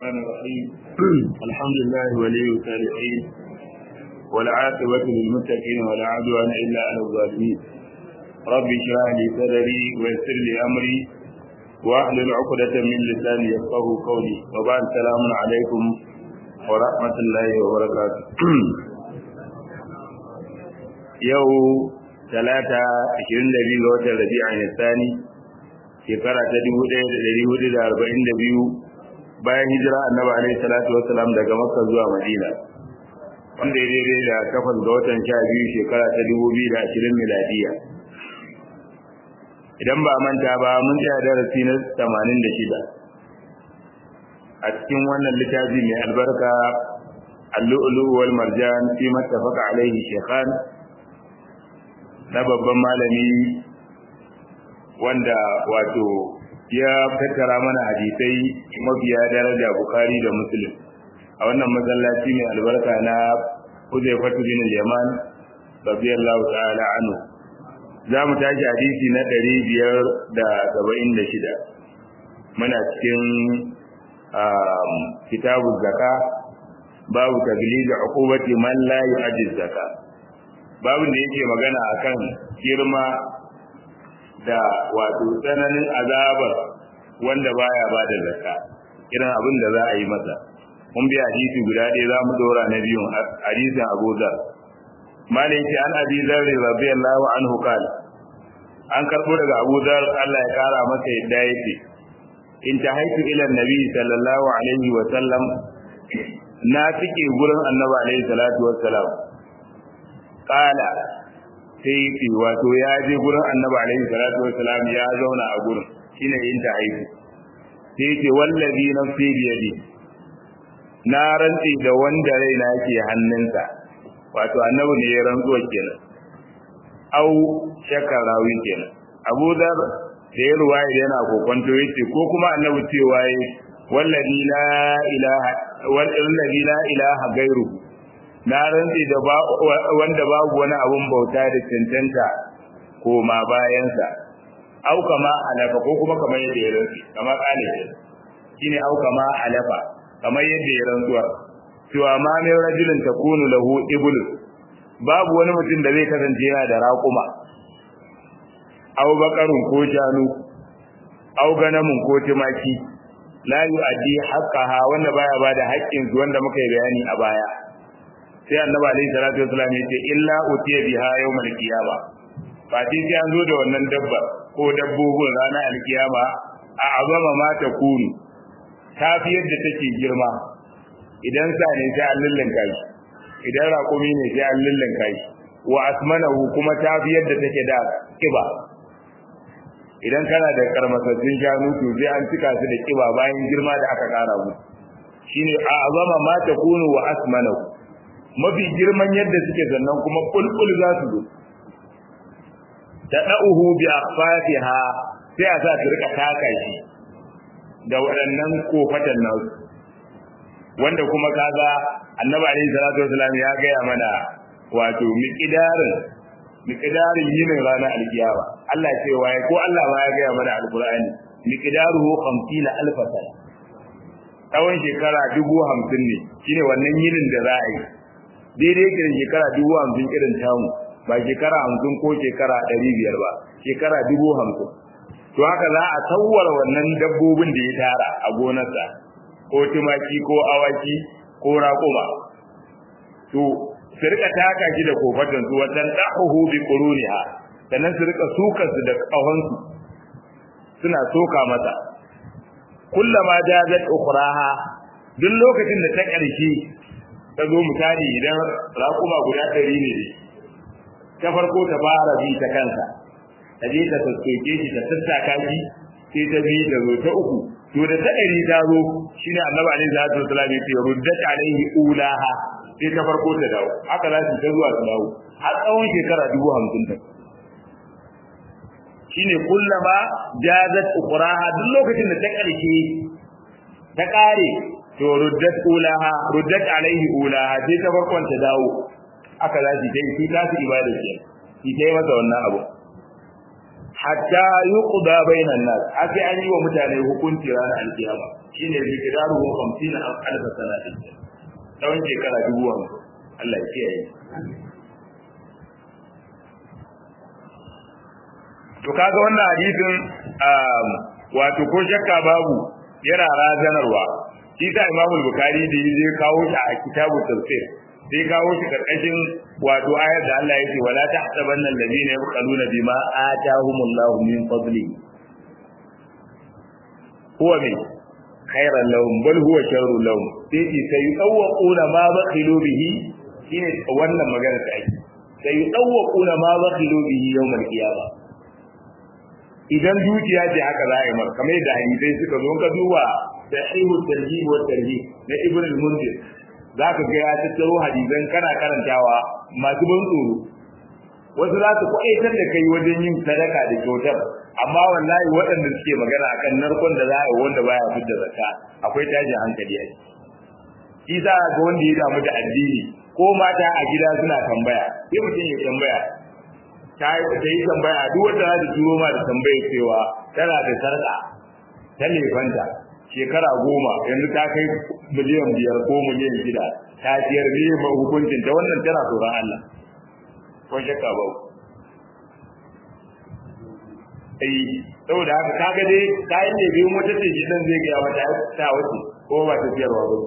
الرحمن الرحيم الحمد لله ولي الصالحين والعاقبة للمتقين ولا عدوان إلا على الظالمين رب اشرح لي صدري ويسر لي أمري واحلل عقدة من لساني يفقه قولي وبعد السلام عليكم ورحمة الله وبركاته يو ثلاثة عشرين لبي غوث الربيع الثاني shekara ta dubu ɗaya da ɗari hudu da arba'in da biyu bayan hijira annabi alaihi salatu wassalam daga makka zuwa madina wanda ya daidai da takwas ga watan sha biyu shekara ta dubu biyu da ashirin miladiya idan ba manta ba mun tsaya darasi na tamanin da shida a cikin wannan littafi mai albarka allu'ulu wal marjan fi mattafaqa alaihi shekhan na babban malami wanda wato ya tattara mana hadisai mafiya daraja bukari da muslim a wannan masallaci mai albarka na Huzaifatu bin Yaman radiyallahu ta'ala anhu za mu tashi hadisi na ɗari biyar da saba'in da shida muna cikin kitabu zaka babu taglizi uqubati man la yu'addi zaka babu da yake magana akan girma da wato tsananin azabar wanda baya ba da zakka irin abin da za a yi masa mun bi hadisi guda ɗaya za mu dora na biyun hadisin Abu Dhar malai ce an Abi Dhar radiyallahu anhu kala an karbo daga Abu Dhar Allah ya kara masa yadda yake in ta haitu ila nabi sallallahu alaihi wa sallam na tike gurin annabi alaihi salatu wassalam kala sai ce wato ya je gurin annabi alaihi salatu wassalam ya zauna a gurin shine yin ta aiki sai ce wallazi nafsi bi yadi na rantsi da wanda raina yake hannunsa wato annabi ne ya rantsuwa kenan au shakar rawi kenan Abu Dhar da ya ruwaya yana kokonto yace ko kuma annabi cewa yi wallazi la ilaha wallazi la ilaha gairuhu na rantsi da wanda babu wani abun bauta da cancanta ko ma bayansa au kama alafa ko kuma kamar yadda ya rantsi kama kale shine au kama alafa kamar yadda ya rantsuwa cewa ma mai rajulin takunu lahu ibul babu wani mutum da zai kasance yana da raƙuma au bakarun ko shanu au ganamun ko tumaki la yu'addi haqqaha wanda baya bada haƙƙin su wanda muka yi bayani a baya sai annabi alaihi salatu wasallam ya ce illa utiya biha yawmal qiyama fati sai an zo da wannan dabba ko dabbobin ranar alkiyama a azama ma ta kunu ta fi yadda take girma idan sa ne sai an lullanka shi idan raƙumi ne sai an lullanka shi wa asmanahu kuma ta fi yadda take da kiba idan kana da karmasassun shanu to sai an cika su da kiba bayan girma da aka kara mu shine a azama ma ta kunu wa asmanahu mafi girman yadda suke sannan kuma kulkul za su zo da da'uhu bi akhfatiha sai a sa su rika taka shi da waɗannan kofatan nasu wanda kuma kaga annabi alaihi salatu wasallam ya gaya mana wato miqdarin miqdarin yinin ranar alkiyama Allah ya ce waye ko Allah ma ya gaya mana alqur'ani miqdaruhu 50 alf sana tsawon shekara dubu hamsin ne shine wannan yinin da za a yi daidai yake da shekara dubu hamsin irin tamu ba shekara hamsin ko shekara ɗari biyar ba shekara dubu hamsin to haka za a tsawwara wannan dabbobin da ya tara a gonarsa ko tumaki ko awaki ko raƙuma to su rika taka shi da kofatan su wajen ɗahuhu bi quruniha sannan su rika sukar su da ƙahonsu suna soka masa kullama jazat ukhraha duk lokacin da ta ƙarshe ta zo misali idan raƙuma guda ɗari ne ta farko ta fara bi ta kansa ta je ta sassoke shi ta sassaka shi sai ta bi ta zo ta uku to da ta ɗari ta zo shine annabi alaihi salatu wasallam ya ce ruddat alaihi ulaha sai ta farko ta dawo haka za su ta zuwa su dawo har tsawon shekara dubu hamsin ta shine kullama jazat ukhraha duk lokacin da ta ƙarshe ta ƙare to ruddat ulaha ruddat alaihi ulaha sai ta farkon ta dawo aka za su yi sai ta su ibada ce shi ta yi masa wannan abu hatta yuqda bainan nas har sai an yi wa mutane hukunci ranar alkiyama shine bikidaru ko 50 an alfa sanatin tsawon shekara dubu hamsin Allah ya kiyaye to kaga wannan hadisin wato ko shakka babu yana razanarwa shi sa Imam Bukhari da ya kawo shi a kitabu tafsir sai kawo shi karkashin wato ayar da Allah yake wala tahsabanna alladhina yabqaluna bima atahumullahu min fadli huwa min khairan lahum bal huwa sharrun lahum sai ce sayutawquna ma bakhilu bihi shine wannan magana ta ake sayutawquna ma bakhilu bihi yawmal qiyamah idan dukiya ce haka za a yi mar kamar da hadisai suka zo ka duba sahihu tarjih wa tarhib na ibn al-munzir za ka ga ya tattaro hadisan kana karantawa masu ban tsoro wasu za su kwaitar da kai wajen yin sadaka da kyautar amma wallahi waɗanda suke magana akan narkon da za a yi wanda baya fitar zakka akwai tashin hankali a ciki za ga wanda ya damu da addini ko mata a gida suna tambaya sai mutum ya tambaya ta yi tambaya duk wanda za ta turo ma da tambaya cewa tana da sarƙa ta lefanta shekara goma yanzu ta kai miliyan biyar ko miliyan shida ta ciyar ne ma hukuncin ta wannan tana tsoron Allah ko shakka ba ai saboda haka kaga dai kayan da biyu wata ce gidan zai ga wata ta wuce ko ba ta ciyarwa ba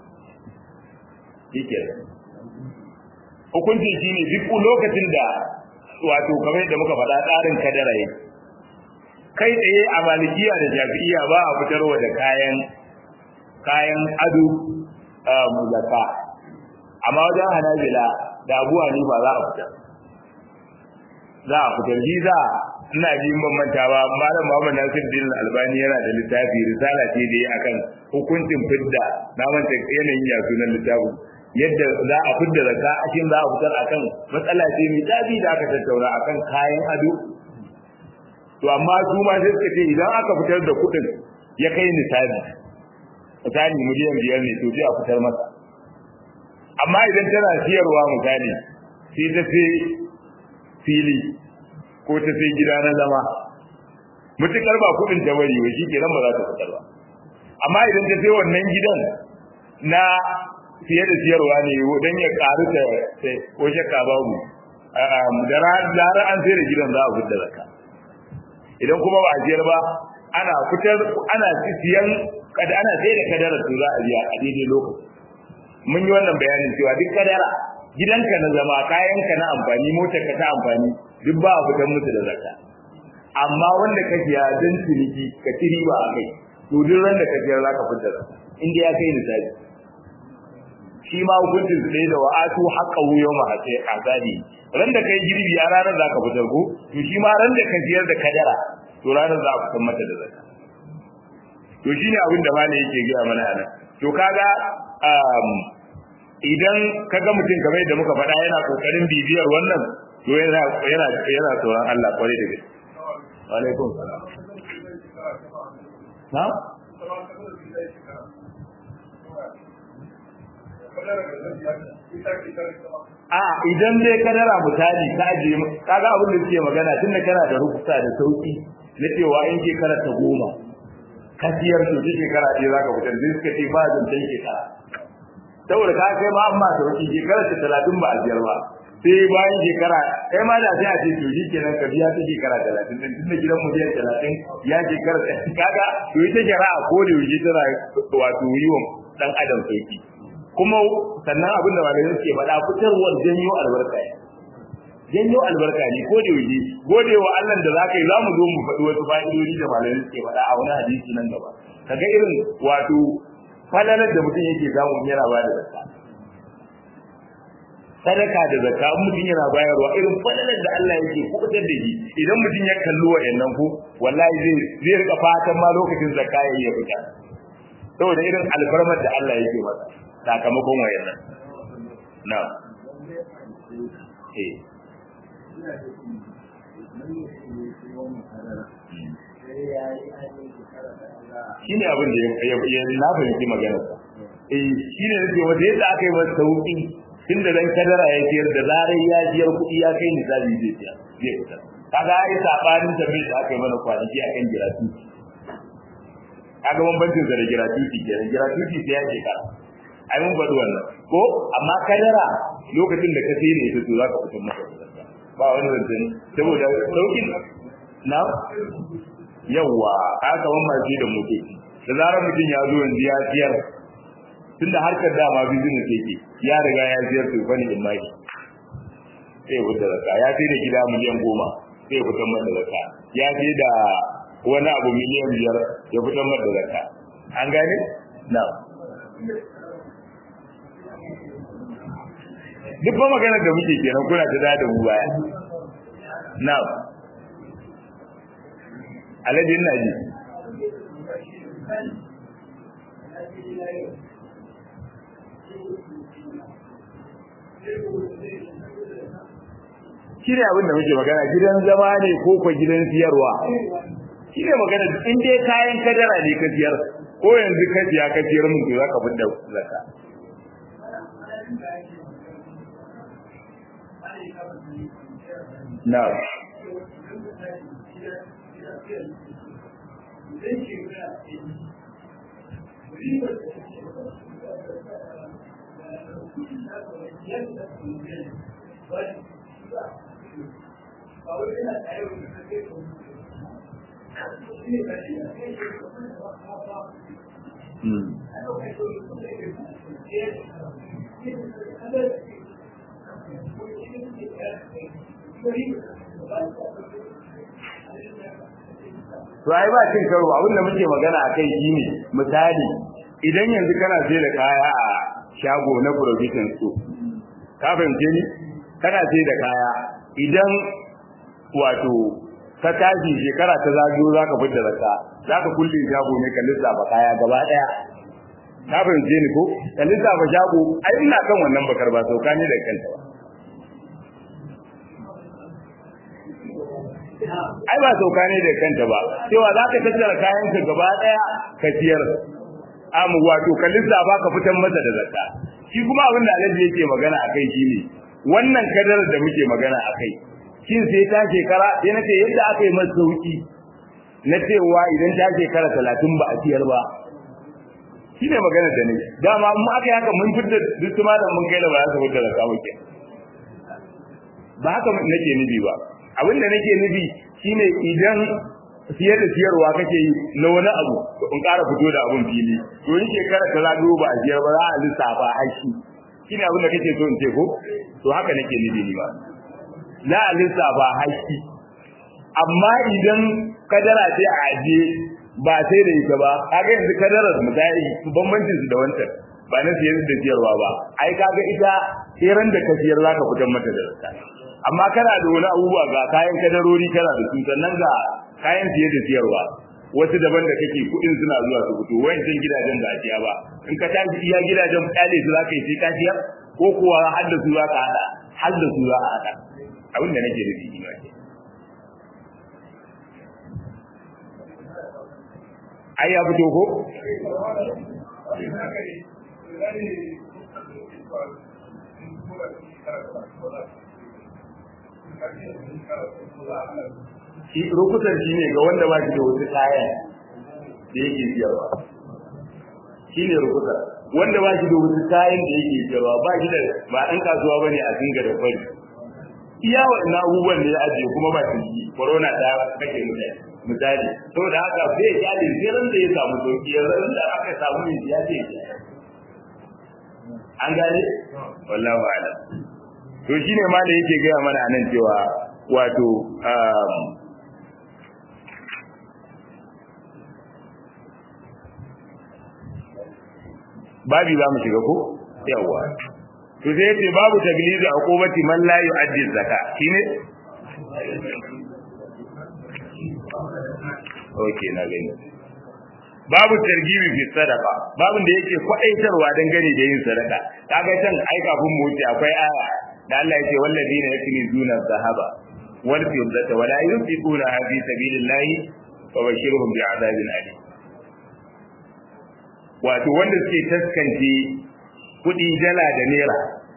yake hukuncin shine duk lokacin da wato kamar da muka faɗa tsarin kadara yake kai tsaye a malikiya da jafi'iya ba a fitarwa da kayan kayan ado mulaka amma wajen hanabila da abuwa ne ba za a fitar za a fitar ji za ina ji ban manta ba malam Muhammad Nasir Din Albani yana da littafi risala ce da akan hukuncin fidda na manta yanayin ya sunan littafin yadda za a fidda zakka a cikin za a fitar akan matsala ce mai tabi da aka tattauna akan kayan ado to amma su ma sai suka ce idan aka fitar da kuɗin ya kai nisabi misali miliyan biyar ne to sai a fitar masa amma idan tana siyarwa misali sai ta sai fili ko ta sai gida na zama mutukar ba kuɗin ta bari wai shi kenan ba za ta fitar ba amma idan ta sai wannan gidan na fiye da siyarwa ne don ya karu ta ko shakka babu da ranar an sai da gidan za a fitar zakka idan kuma ba a siyar ba ana fitar ana siyan kada ana sai da kadara to za a biya a daidai lokaci mun yi wannan bayanin cewa duk kadara gidanka na zama kayanka na amfani motar ka ta amfani duk ba a fitar musu da zakka amma wanda ka siya don ciniki ka ci riba a kai to duk ran da ka siya za ka fitar inda ya kai misali shi ma hukuncin su ɗaya da wa'atu haƙa wuyo ma hace azali ran da kai girbi a ranar za ka fitar ko to shi ma ran da ka siyar da kadara to ranar za a fitar mata da zakka to shine abin da malai yake gaya mana anan to kaga idan kaga mutum kamar yadda muka faɗa yana kokarin bibiyar wannan to yana yana yana tsoron Allah kwarai da gaske wa alaikum salam na a idan dai kadara misali ka aje kaga abin da suke magana tunda kana da rubuta da sauki na cewa in ke karanta goma kasiyar to shi shekara ɗaya za ka fitar zai suka ce ba zancen shekara saboda ka kai ma amma da wani shekara ta talatin ba a biyar ba sai bayan shekara kai ma da sai a ce to shi kenan ka biya ta shekara talatin din tunda gidan miliyan talatin ya shekara ta kaga to ita shari'a ko da yaushe tana wato yi wa dan adam sauki kuma sannan abin da malamai suke faɗa fitarwar janyo albarka ne janyo albarka ne ko da yaushe gode wa Allah da zaka yi zamu zo mu faɗi wasu fa'idodi da malamai suke faɗa a wani hadisi nan gaba kaga irin wato falalar da mutum yake samu yana ba da zakka sadaka da zakka mutum yana bayarwa irin falalar da Allah yake kubutar da shi idan mutum ya kalli wa'annan ko wallahi zai zai rika fatan ma lokacin zakka ya yi fita saboda irin alfarmar da Allah yake masa sakamakon wa'annan na'am eh shi ne abin da ya na fahimci maganar eh shi ne nake wata yadda aka yi masa sauki tun da dan kadara ya siyar da zarar ya jiyar kuɗi ya kai misali zai siya zai fita kaga ai sabanin tambayar da aka yi mana kwanaki akan jiratu kaga bambancin sa da gratuity kenan gratuity sai ya shekara ai mun faɗi wannan ko amma kadara lokacin da ka sai ne ita to zaka fitar maka ba wani zancen saboda saukin na yawa aka ban masu da motoci da zarar mutum ya zo yanzu ya siyar tunda harkar dama business yake ya riga ya siyar to bane in mai sai ya fitar da ya sai da gida miliyan goma sai ya fitar masa zakka ya sai da wani abu miliyan biyar ya fitar masa zakka an gane na duk ba magana da muke kenan kuna ta da mu baya na alhaji ina ji shi ne abin da muke magana gidan zama ne ko ko gidan siyarwa shi ne magana in dai kayan kadara ne ka siyar ko yanzu ka siya ka siyar mun to zaka fidda zakka na to ai ba cin karo abin da muke magana akai shine misali idan yanzu kana sai da kaya a shago na provision store ka fahimce ni kana sai da kaya idan wato ka tashi shekara ta zagayo zaka fitar da zakka zaka kulle shago ne ka lissafa kaya gaba daya ka fahimce ni ko ka lissafa shago ai ina kan wannan bakar ba sauka ne da kanta ba ai ba sauka ne da kanta ba cewa za ka tattara kayan ka gaba daya ka siyar amu wato ka lissafa ka fitar masa da zakka shi kuma abin da Alhaji yake magana akai shine wannan kadarar da muke magana akai shin sai ta shekara sai nace yadda aka yi masa sauki na cewa idan ta shekara 30 ba a siyar ba shine magana da ne dama mun aka yi haka mun fitar duk tuma da mun kai da ba za su fitar da kawo ke ba haka nake nufi ba abin da nake nufi shine idan siyar da siyarwa kake yi na wani abu in ƙara fito da abun fili to in shekara ta zago ba a siyar ba za a lissafa aiki shine abin da kake so in ce ko to haka nake nufi ni ba za a lissafa haƙi amma idan kadara ce a aje ba sai da ita ba kaga yanzu kadarar misali bambancin su da wancan ba na siyar da siyarwa ba ai kaga ita tseren da ka siyar zaka fitar mata da zakka amma kana da wani abubuwa ga kayan kadarori kana da su sannan ga kayan siye da siyarwa wasu daban da kake kudin suna zuwa su fito wayancin gidajen da ake ba in ka tashi iya gidajen kyale su zaka yi sai ka siyar ko kuwa har da su zaka hada har da su za a hada abin da nake nufi ina ke ai ya fito ko shi rukutar shi ne ga wanda ba shi da wasu kayan da yake siyarwa shi ne rukutar wanda ba shi da wasu kayan da yake siyarwa ba shi da ba ɗan kasuwa ba ne a dinga da fari iya waɗannan abubuwan da ya ajiye kuma ba shi corona ta kake mutane misali saboda haka sai ya kyale sai da ya samu sauki ya ran da aka samu ne ya ce an gane wallahu a'lam to shine ma da yake gaya mana nan cewa wato babi za mu shiga ko yawa to sai yace babu taglizi a qubati man la yu'addi zakka shine okay na gani babu targibi fi sadaka babun da yake kwadaitarwa dangane da yin sadaka kaga can ai kafin mu wuce akwai aya da Allah yake walladina yaknizuna zahaba wal fiddata wala yunfiquna fi sabilillahi fabashirhum bi'adabin alim wato wanda suke taskance kudi dala da naira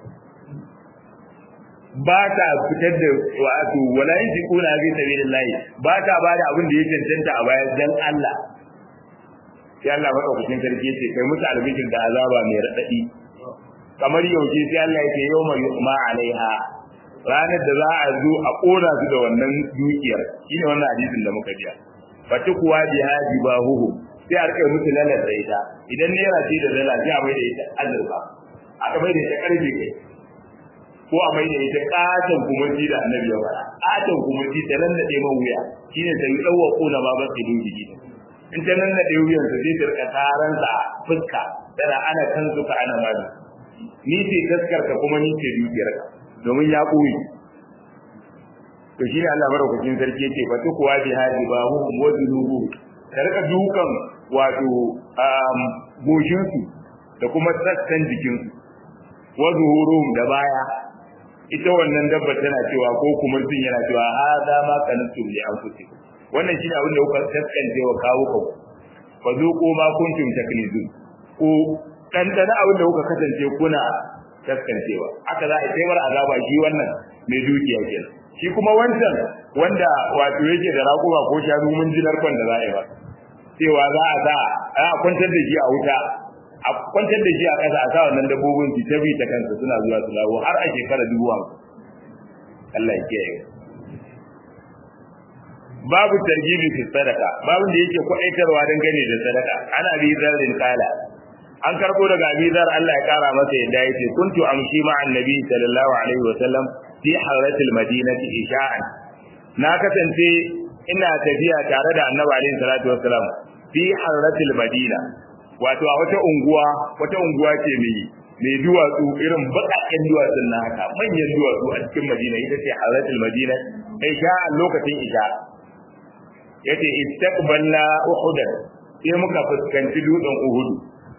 ba ta fitar da wato wala yunfiquna fi sabilillahi ba ta bada abin da ya cancanta a bayan dan Allah sai Allah madaukakin sarki yace kai musu albishir da azaba mai radadi kamar yaushe sai Allah yake yawma yu'ma alaiha ranar da za a zo a kona su da wannan dukiyar shine wannan hadisin da muka biya fati kuwa jihadi ba huhu sai a rika musu lalar da ita idan naira ce da dala sai a mai da ita azurfa aka mai da ita karfe kai ko a mai da ita katon kumanci da annabi ya fara katon kumanci ta nan da man wuya shine ta yi ɗauwa kona ma ba su yi jiki in ta nan da wuyan sa zai tarka taran sa fuska tana ana kan suka ana mazi ni ce taskarka kuma ni ce dukiyarka domin ya ɓoye to shi ne Allah madaukakin sarki yake fa tukwa bi hadi ba hu wa zunubu ka rika dukan wato goshin su da kuma sassan jikin su wa zuhurum da baya ita wannan dabba tana cewa ko kuma sun yana cewa hada ma kantum li anfusikum wannan shine abin da kuka kaskance wa kawo ku fa zuqu ma kuntum taknizun ko dan dana abin da kuka kasance kuna kaskancewa aka za a sai mar azaba shi wannan mai dukiya kenan shi kuma wancan wanda wato yake da raƙuma ko shanu mun ji narkon da za a yi ba cewa za a sa a kwantar da shi a wuta a kwantar da shi a ƙasa a sa wannan dabbobin su ta bi ta kansa suna zuwa su dawo har a shekara dubu hamsin Allah ya kiyaye babu tarjibi fi sadaka babu da yake kwaɗaitarwa dangane da sadaka ana bi zarin kala an karbo daga abizar Allah ya kara masa yadda yace kuntu amshi ma'an nabi sallallahu alaihi wa sallam fi haratil madinati isha'an na kasance ina tafiya tare da annabi alaihi salatu wassalam fi haratil madina wato a wata unguwa wata unguwa ce mai mai duwatsu irin baƙaƙen duwatsun na haka manyan duwatsu a cikin madina ita ce haratil madina isha'an lokacin isha yace istaqbalna uhudan sai muka fuskanci dutsen uhudu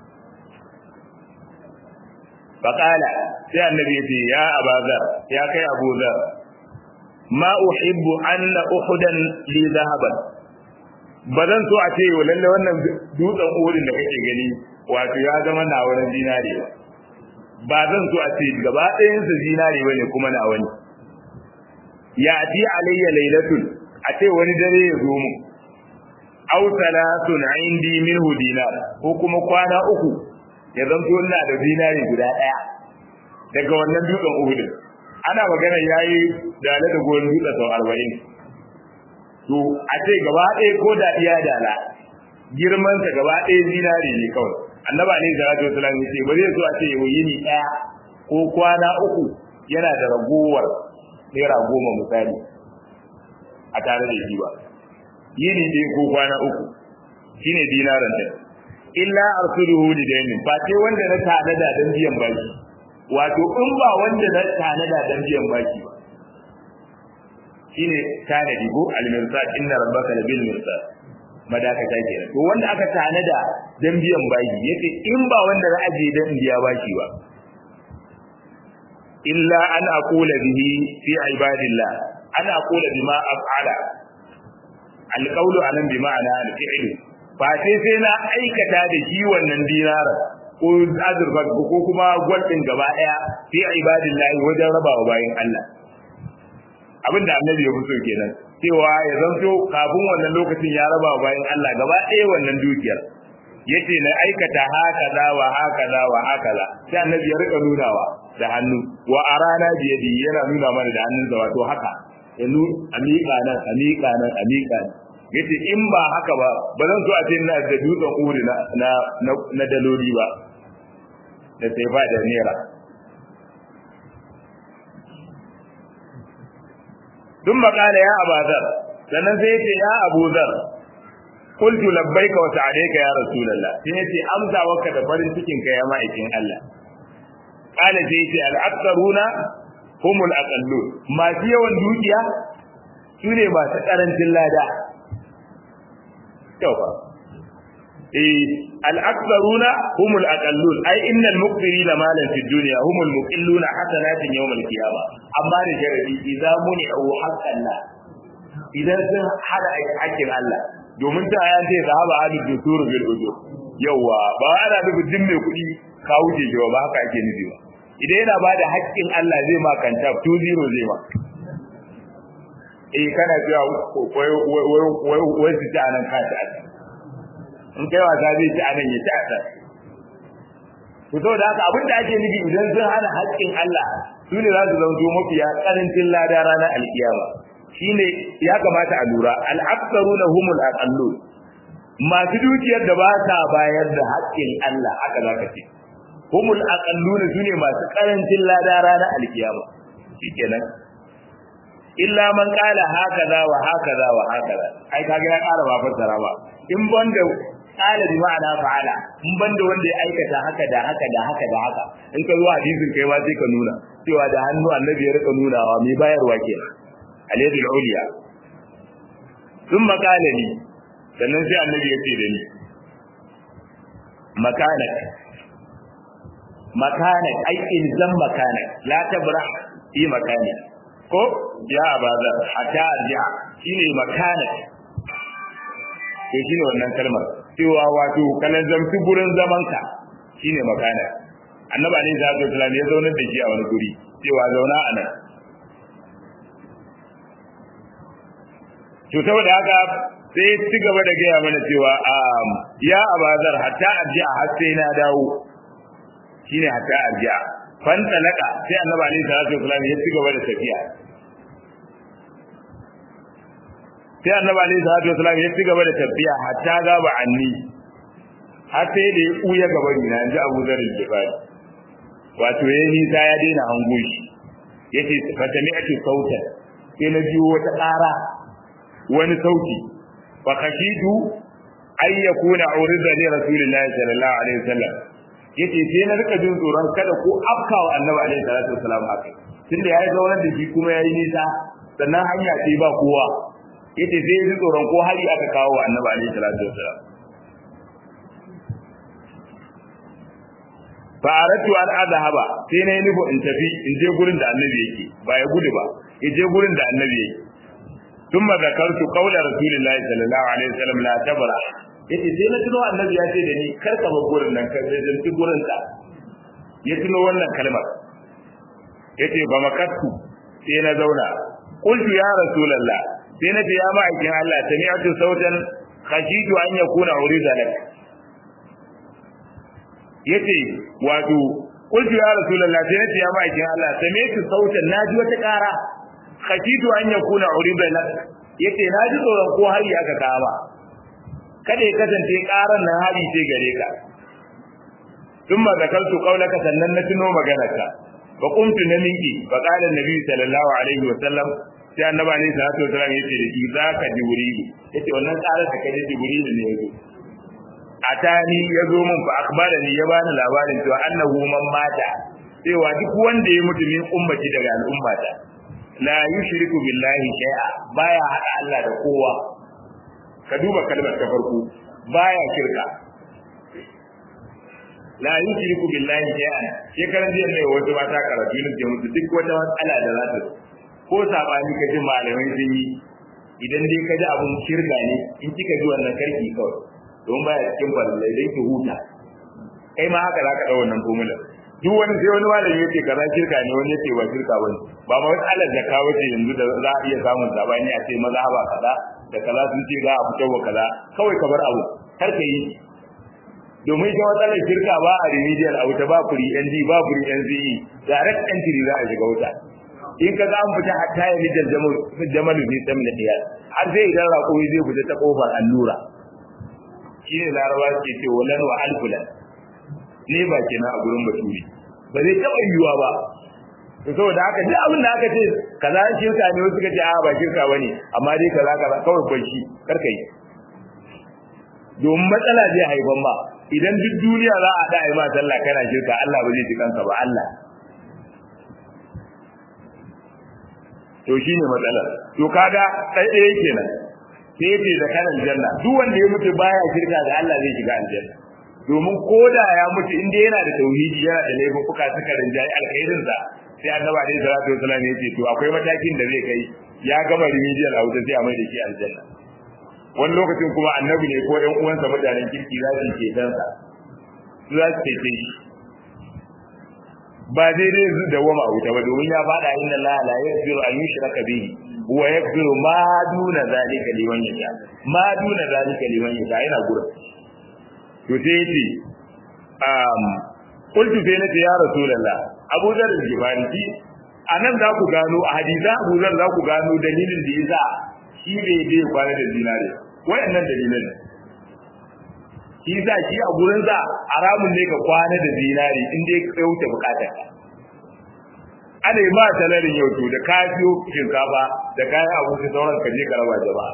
faƙala sai annabi ce ya abazar ya kai abu zar ma uhibbu anna uhudan li zahaban ba zan so a ce lalle wannan dutsen uhudin da kake gani wato ya zama na wani zinare ba ba zan so a ce gaba ɗayan sa zinare bane kuma na wani ya ti alayya lailatun a ce wani dare ya zo mu aw salatun indi minhu dinar ko kuma kwana uku ya zanto ina da zinari guda ɗaya daga wannan dutsen uhudin ana magana yayi dala da goyon dutsen sau arba'in to a ce gaba ɗaya ko da iya dala girman sa gaba ɗaya zinari ne kawai annaba ne salatu wasalam ya ce ba zai so a ce yau yini ɗaya ko kwana uku yana da ragowar naira goma misali a tare da shi ba yini ɗaya ko kwana uku shine dinaran da illa arsuluhu lidaynin ba sai wanda na tanada dan biyan baki wato in ba wanda na tanada dan biyan baki ba shine tanadi ko al-mirsad inna rabbaka labil mirsad madaka ta kenan to wanda aka tanada dan biyan baki yace in ba wanda na aje dan biya baki ba illa an aqula bihi fi ibadillah an aqula bima af'ala al-qawlu anan bi ma'ana al-fi'lu ba sai sai na aikata da shi wannan dinarar ko azurfa ko kuma gwaldin gaba daya fi ibadillahi wajen rabawa bayin Allah abinda annabi ya fito kenan cewa ya zanto kafin wannan lokacin ya rabawa bayin Allah gaba daya wannan dukiyar yace na aikata hakaza wa hakaza wa hakaza sai annabi ya rika nunawa da hannu wa arana biyadi yana nuna mana da hannunsa wato haka ya nu amika nan amika nan amika nan yace in ba haka ba ba zan so a ce ina da dutsen uri na na na daloli ba da sai ba da naira dun makala ya abazar sannan sai yace ya abuzar qultu labbaika wa sa'alayka ya rasulullah sai yace amsa waka da farin cikin ka ya ma'aikin Allah kana sai yace al-aktharuna humul aqallun masu yawan dukiya sune masu karancin lada kyau fa eh al-aktharuna humul aqallun ai innal muqtirina malan fid dunya humul muqilluna hasanatin yawm al-qiyamah amma da sharadi idza muni'u haqqan la idan sun hada hakkin Allah domin ta ayan ce zahaba hadu dusur bil ujur yawa ba ana da bidin mai kudi ka wuce shi ba haka ake nufi ba idan yana bada hakkin Allah zai ma kanta 20 zai ma eh kana cewa wai wai wai su ci anan ka ta in kai wasa zai ci anan ya ci a can to saboda haka abin da ake nufi idan sun hana haƙƙin Allah su ne za su zanto mafiya ƙarancin lada ranar alkiyama shine ya kamata a lura al-aktharuna humul aqallun masu dukiyar da ba sa bayar da haƙƙin Allah haka zaka ce humul aqallun sune masu karancin lada ranar alkiyama shikenan illa man qala hakaza wa hakaza wa hakaza ai kaga ya ƙara ba fassara ba in banda qala bi ma'ana fa'ala in banda wanda ya aikata haka da haka da haka da haka in ka zo hadisin kai ma sai ka nuna cewa da hannu annabi ya rika nunawa mai bayarwa kenan al-yadul ulya thumma qala li sannan sai annabi ya ce da ni makanak makanak ai ilzam makanak la tabra fi makani ko ya abaza hatta arji'a shine makanak to shine wannan kalmar cewa wato kalan zamtu gurin zamanka shine makanak annabi alaihi salatu wasallam ya zauna da shi a wani guri cewa zauna a nan to saboda haka sai ci gaba da gaya mana cewa ya abazar hatta arji'a har sai na dawo shine hatta arji'a fan talaka sai annabi alaihi salatu wasallam ya ci gaba da tafiya sai annabi alaihi salatu wasallam ya ci gaba da tafiya hatta gaba anni har sai da ya kuya gaba ni na ji Abu Dharr al-Ghifari wato yayi nisa ya daina hango shi yace fatami'atu sautan sai na ji wata ƙara wani sauti fa khashitu ay yakuna urida li rasulillahi sallallahu alaihi wasallam yace sai na rika jin tsoron kada ko afkawa annabi alaihi salatu wasallam haka tunda yayi zaunar da shi kuma yayi nisa sannan hanya ce ba kowa yace sai ji tsoron ko hari aka kawo annabi alaihi salatu wasallam fa aratu an adhaba sai na yi nufo in tafi in je gurin da annabi yake ba ya gudu ba ya je gurin da annabi yake ثم ذكرت قول رسول الله صلى الله عليه وسلم لا تبرح yace sai na tuno annabi ya ce da ni kar ka bar gurin nan ka zanci gurin ka ya tuno wannan kalmar yace ba makattu sai na zauna qultu ya rasulullah sai na ce ya ma'aikin Allah sami'tu sautan khashitu an yakuna urida lak yace wato qultu ya rasulullah sai na ce ya ma'aikin Allah sami'tu sautan naji wata ƙara khashitu an yakuna urida lak yace na ji tsoron ko hari aka kama kada ya kasance karan nan hari ce gare ka thumma zakaltu qawlaka sannan na tuno maganarka fa qumtu na minki fa qala annabi sallallahu alaihi wa sallam sai annabi alaihi salatu wa sallam yace da shi zaka jibril yace wannan karar da kaje jibril ne yazo atani yazo mun fa akbarani ya bani labarin cewa annahu man mata cewa duk wanda ya mutu min ummati daga al'ummata la yushriku billahi shay'a baya hada Allah da kowa ka duba kalmar ta farko baya shirka la yushriku billahi shay'a shekaran jiya ne wata mata karatu ne ke mutu duk wata matsala da za ta ko sabani ka ji malamai sun yi idan dai ka ji abun shirka ne in kika ji wannan karki kawai don baya cikin balle dai ki huta kai ma haka zaka dau wannan formula duk wani sai wani malami yake kaza shirka ne wani yake ba shirka bane ba ma wani Allah zakka wace yanzu da za a iya samun sabani a ce maza ba kaza da kaza sun ce za a fito wa kaza kawai ka bar abu kar ka yi domin ita matsalar shirka ba a remedial a wuta ba free ND ba free NCE direct entry za a shiga wuta in ka ga an fita hatta ya lijal jamalu ne sam da diyar har sai idan raƙoyi zai fita ta kofar allura shine larabawa ke ce walan wa alfulan ne ba kenan a gurin baturi ba zai taɓa yiwuwa ba to saboda haka duk abin da aka ce kaza shirka ne wasu ce a ba shirka bane amma dai kaza kaza kawai bai shi karka yi domin matsala zai haifan ba idan duk duniya za a da ai ma sallah kana shirka Allah ba zai ji kanka ba Allah to shine matsalar to kaga sai ɗaya kenan sai yace da kanan janna duk wanda ya mutu baya shirka da Allah zai shiga aljanna domin koda ya mutu inda yana da tauhidi yana da laifuka suka rinjaye alkhairin sa sai annabi alaihi salatu wasallam ya ce to akwai matakin da zai kai ya gama remedial a wuta sai a mai da shi aljanna wani lokacin kuma annabi ne ko ɗan uwansa mutanen kirki za su ke dansa su za su cece shi ba daidai su da wama a wuta ba domin ya faɗa inna la la yaghfiru an yushraka bihi wa yaghfiru ma duna zalika liman yasha ma duna zalika liman yasha yana gurin to sai yace um qultu sai nace ya rasulullah Abu Dharr al-Ghifari anan za ku gano a hadisa Abu Dharr za ku gano dalilin da yasa shi bai dai kwana da dinare wayannan dalilan shi sa shi a gurin sa haramun ne ka kwana da dinari in dai ka wuce bukatar ka ana yi ma talarin yau to da ka biyo shinkafa da kayan abinci sauran ka je ka raba jama'a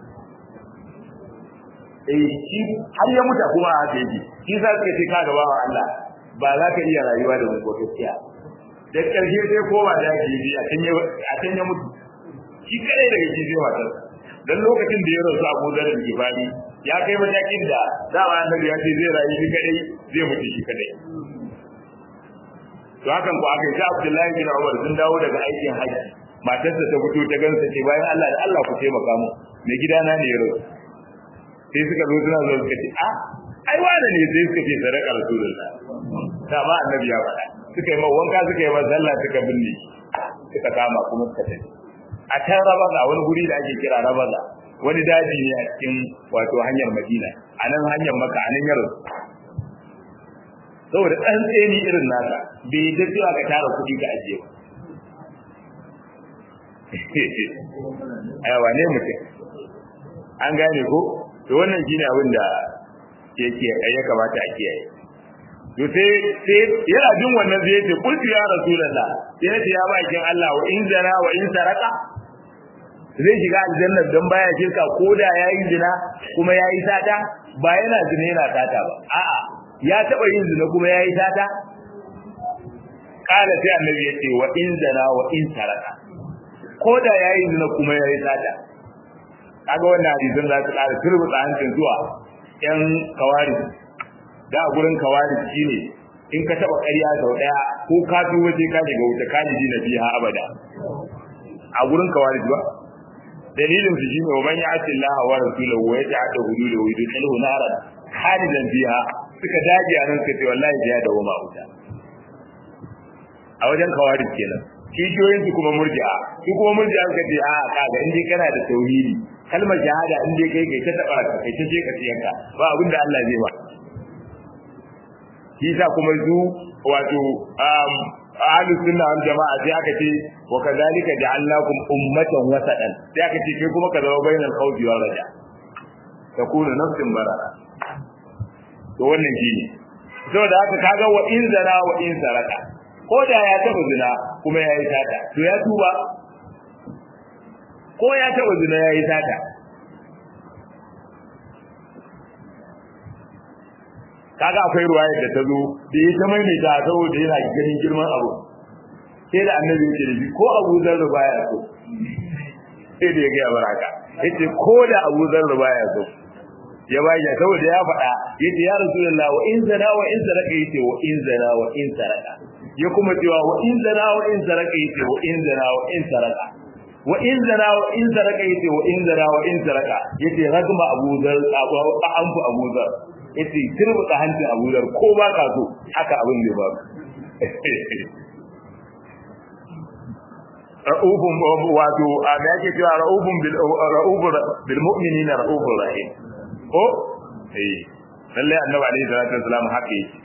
eh shi har ya mutu kuma a haka yake shi sa suka ce ka gaba wa Allah ba za ka iya rayuwa da mu gaskiya da ƙarshe sai koma da yake yi a can ya a can ya mutu shi kadai daga shi zai matar dan lokacin da ya rasu Abu Dharr al-Ghifari ya kai matakin da dama annabi ya ce zai rayu shi kadai zai mutu shi kadai to hakan ko aka yi sai Abdullahi bin Umar sun dawo daga aikin haji matarsa ta fito ta gansa ce bayan Allah da Allah ku taimaka mu mai gidana ne ya rasu sai suka zo suna zo suka ce a ai wani ne sai suka ce sadaka rasulullah ta ba annabi ya faɗa suka yi wanka suka yi sallah suka binne suka kama kuma suka tafi a can rabaza wani guri da ake kira rabaza wani daji ne a cikin wato hanyar madina a nan hanyar maka a nan yaro saboda ɗan tseni irin nasa bai yi cewa ka tara kuɗi ka ajiye ba wane mutum an gane ko to wannan shine abin da yake ya kamata a kiyaye to sai sai yana jin wannan zai ce kulti ya rasulullah sai ya ce ya bakin Allah wa in zana wa in saraka zai shiga aljanna dan baya shirka ko da yayi zina kuma yayi sata ba yana zina yana sata ba a'a ya taba yin zina kuma yayi sata kala sai annabi ya ce wa in zana wa in saraka ko da yayi zina kuma yayi sata kaga wannan hadisin za su ƙara turbuta hancin zuwa ƴan kawari da a gurin kawari shine in ka taba ƙarya sau ɗaya ko ka fi waje ka shiga wuta ka ji na biya abada a gurin kawari ba dalilin su shine wa man ya'ti Allah wa rasulahu wa yata'adda hududahu yudkhiluhu naran khalidan fiha suka dage a nan suka ce wallahi ya dawo ma wuta a wajen kawari kenan kishiyoyin su kuma murji'a su kuma murji'a suka ce a kaga in dai kana da tauhidi kalmar shahada in dai kai kai ta taba ka kai ta je ka tiyanka ba abin da Allah zai ba shi sa kuma zu wato um ahlu sunna wal jama'a sai aka ce wa kadhalika ja'alnakum ummatan wasatan sai aka ce kai kuma ka zama bainal khawfi wal raja takunu nafsin bara to wannan shine saboda haka kaga wa in zana wa in saraka ko da ya taba zina kuma yayi tata to ya tuba ko ya taba zina yayi tata kaga akwai ruwaya da ta zo da ya ta maimaita saboda yana ganin girman abu sai da annabi yake da shi ko Abu Zar baya so sai da ya ga baraka yace ko da Abu Zar baya so ya bayyana saboda ya faɗa yace ya Rasulullah wa in zana wa in saraka yace wa in zana wa in saraka ya kuma cewa wa in zana wa in saraka yace wa in zana wa in saraka wa in zana wa in saraka yace wa in zana wa in saraka yace ragma Abu Zar abu Abu Zar yace turbuta hancin Abu Dhar ko ba ka so haka abin da ba ra'ufun wato a da yake cewa ra'ufun bil ra'ufun bil mu'minina ra'ufun rahim ko eh lalle annabi alaihi salatu wasalam haka yake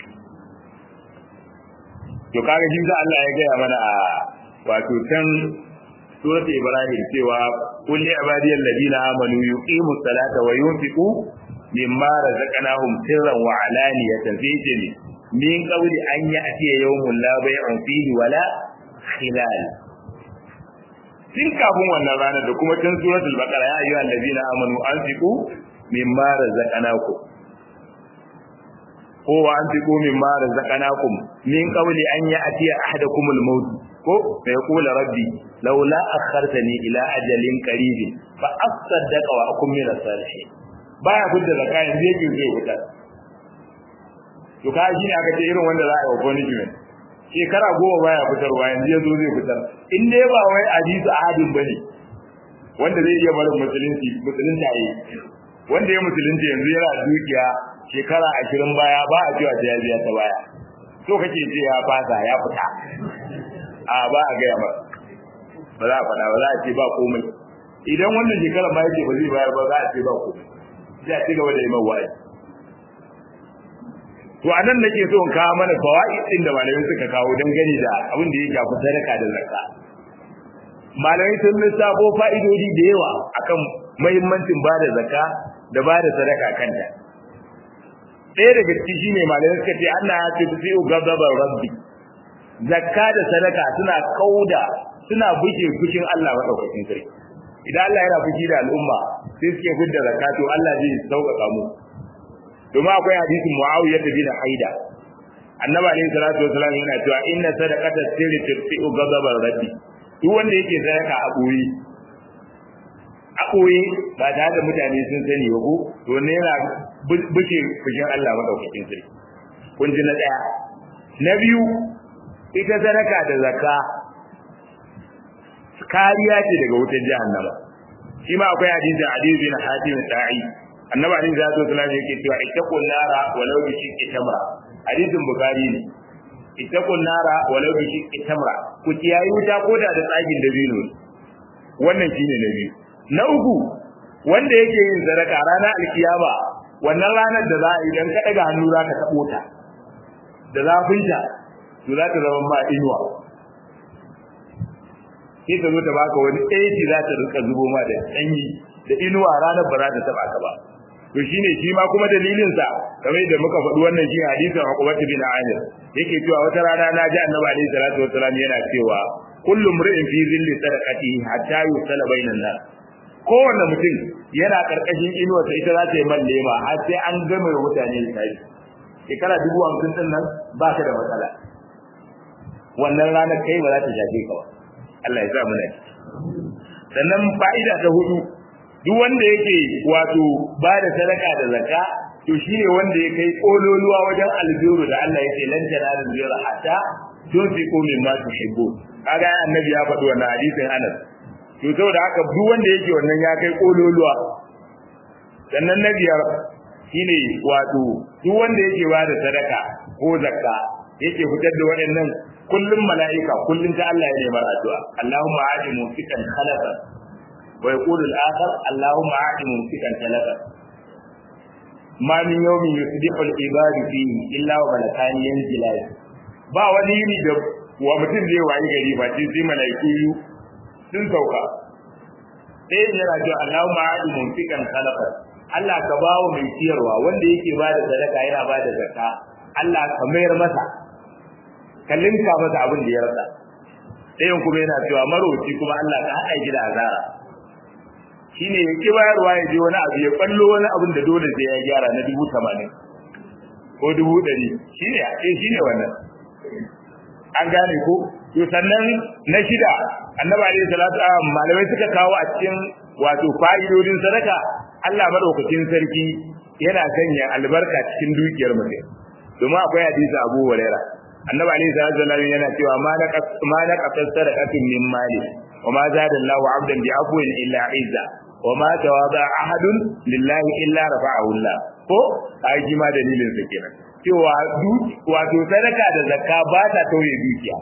to kaga shi da Allah ya gaya mana a wato can surat ibrahim cewa kulli ibadiyal ladina amanu yuqimus salata wa yunfiqu mimma razaqnahum sirran wa alaniyatan fi jami min qawli an ya'ti yawmun la bay'un fihi wala khilal tun kafin wannan ranar da kuma tun suratul baqara ya ayyuhal ladina amanu anfiqu mimma razaqnakum ko wa anfiqu mimma razaqnakum min qawli an ya'ti ahadakumul maut ko fa yaqulu rabbi laula akhartani ila ajalin qaribin fa asaddaqa wa akum min as-salihin baya gudda zakka yanzu yake zai fita to ka shi ne aka ce irin wanda za a yi wa punishment shekara goma baya fitarwa yanzu ya zo zai fitar in dai ba wai hadisi ahadin bane wanda zai iya barin musulunci musulunta yi wanda ya musulunci yanzu yana dukiya shekara ashirin baya ba a cewa ya biya ta baya so kake ce ya fasa ya fita a ba a gaya ba ba za a faɗa ba za a ce ba komai idan wannan shekara ma yake ba zai bayar ba za a ce ba komai sai a ci gaba da yi man wa'azi to anan nake so in kawo mana fawaid din da malamai suka kawo dangane da abin da ya shafi sadaka da zakka malamai sun lissafo fa'idodi da yawa akan muhimmancin ba da zakka da ba da sadaka kanta ɗaya daga ciki shine malamai suka ce Allah ya ce fi gazabar rabbi zakka da sadaka suna kauda suna buke fushin Allah madaukakin sarki idan Allah yana fushi da al'umma sai suke gudda zakka to Allah zai sauƙaƙa mu domin akwai hadisin Muawiya bin Haida annabi alayhi salatu wasallam yana cewa inna sadaqata sirri turfi'u ghadabar rabbi duk wanda yake sadaka a boye a boye ba tare da mutane sun sani ba ko to ne yana buke fushin Allah madaukakin sarki kun ji na daya na biyu ita sadaka da zakka kariya ce daga wutar jahannama shi ma akwai hadisin Ali bin Hatim Sa'i annabi Ali sallallahu alaihi wasallam yake cewa ittaqun nara walau bi shiqqi tamra hadisin bukhari ne ittaqun nara walau bi shiqqi tamra ku kiyayi wuta koda da tsagin dabino wannan shine na biyu na uku wanda yake yin sadaka ranar alkiyama wannan ranar da za a idan ka daga hannu za ka tabo ta da zafinta to za ta zama ma inuwa sai ta zo ta baka wani aiki za ta rika zubo ma da sanyi da inuwa ranar ba za ta taba ka ba to shine shi ma kuma dalilin sa kamar da muka faɗi wannan shi hadisin Uqbah bin Amir yake cewa wata rana na ji Annabi alaihi salatu wassalam yana cewa kullu mri'in fi zilli sadaqatihi hatta yusala bainan nas kowanne mutum yana karkashin inuwa ta ita za ta yi man lema har sai an gama mutane sai shekara dubu hamsin din nan ba ka da matsala wannan ranar kai ba za ta shafe ka ba Allah ya sa mu sannan fa'ida ta hudu duk wanda yake wato ba da sadaka da zakka to shine wanda ya kai kololuwa wajen albiru da Allah yake lan tanalu birra hatta tunfiqu mimma tuhibbu kaga annabi ya faɗi wannan hadisin Anas to saboda haka duk wanda yake wannan ya kai kololuwa sannan na biyar shine wato duk wanda yake ba da sadaka ko zakka yake fitar da waɗannan kullum mala'ika kullum ta Allah ya nemar addu'a Allahumma aati mufikan khalafa wa yaqulu al-akhar Allahumma aati mufikan khalafa ma min yawmin yusbihu al-ibad fihi illa wa malakani yanzilan ba wani yini da wa mutum zai wayi gari ba sai mala'iku sun sauka sai yana cewa Allahumma aati mufikan khalafa Allah ka bawo mai ciyarwa wanda yake ba da sadaka yana ba da zakka Allah ka mayar masa ka linka masa abin da ya rasa ɗayan kuma yana cewa maroci kuma Allah ka haɗa shi da azara shine ya ki bayarwa ya je wani abu ya ballo wani abin da dole sai ya gyara na dubu tamanin ko dubu ɗari shine eh shine wannan an gane ko to sannan na shida annabi alaihi salatu malamai suka kawo a cikin wato fa'idodin sadaka Allah madaukakin sarki yana sanya albarka cikin dukiyar mutum domin akwai hadisi Abu Hurairah annabi alayhi salatu wasallam yana cewa ma na ma na qasar sadaqatin min mali wa ma zada Allahu 'abdan bi afwin illa izza wa ma tawada ahadun lillahi illa rafa'ahu Allah ko ai ma dalilin sa kenan cewa wato sadaka da zakka ba ta tauye dukiya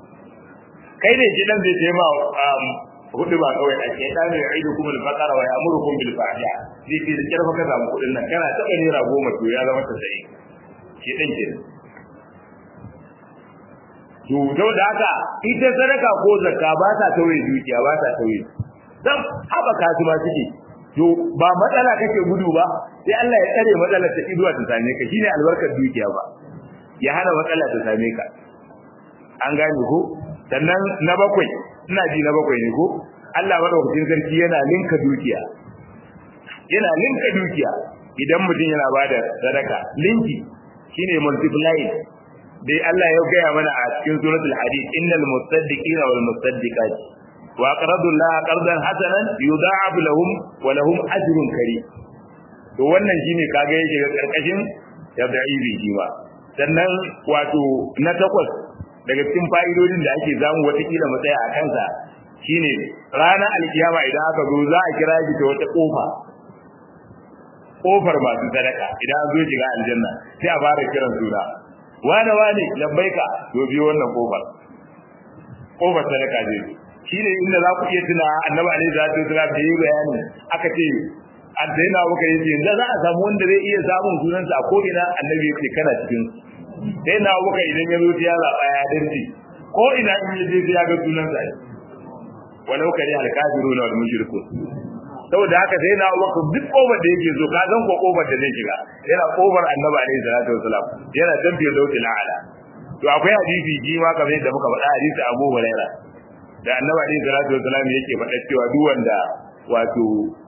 kai ne shi dan zai ce ma hudu ba kawai a ke dan ya aidu kuma al-faqara wa ya'murukum bil fahsha zai ce da kirfa ka samu kudin nan kana taba naira goma to ya zama ta sai shi dan kenan to don da haka ita sadaka ko zakka ba ta tauye dukiya ba ta tauye dan haba kasu ma suke to ba matsala kake gudu ba sai Allah ya tsare matsalar ta iduwa ta same ka shine albarkar dukiya ba ya hana matsala ta same ka an gane ko sannan na bakwai ina ji na bakwai ne ko Allah madaukakin sarki yana linka dukiya yana linka dukiya idan mutum yana bada sadaka linki shine multiplying dai Allah ya gaya mana a cikin suratul hadid innal musaddiqina wal musaddiqat wa aqradu Allah qardan hasanan yudha'ab lahum wa lahum ajrun karim to wannan shine kage yake ga karkashin yabda'ibi shi ba sannan wato na takwas daga cikin fa'idodin da ake zamu wata kila mu tsaya a kansa shine ranar alkiyama idan aka zo za a kira shi ta wata kofa kofar masu sadaka idan an zo shiga aljanna sai a fara kiran suna wane wane labbaika to biyo wannan kofar kofar sadaka ce shine inda za ku iya tuna annabi alaihi salatu wasallam da yi bayani aka ce an sai na muka yace yanzu za a samu wanda zai iya samun sunansa a ko'ina annabi yace kana cikin sai na muka idan ya zo ya zaɓa ya danci ko ina in ya je sai ya ga sunansa walau kare alkafiruna wal mushrikun saboda haka sai na abubakar duk kofar da yake so ka san ko kofar da zai shiga yana kofar annabi alaihi salatu wasalam yana tabbiyar dauti la'ala to akwai hadisi ji ma kamar yadda muka faɗa hadisi Abu Huraira da annabi alaihi salatu wasalam yake faɗa cewa duk wanda wato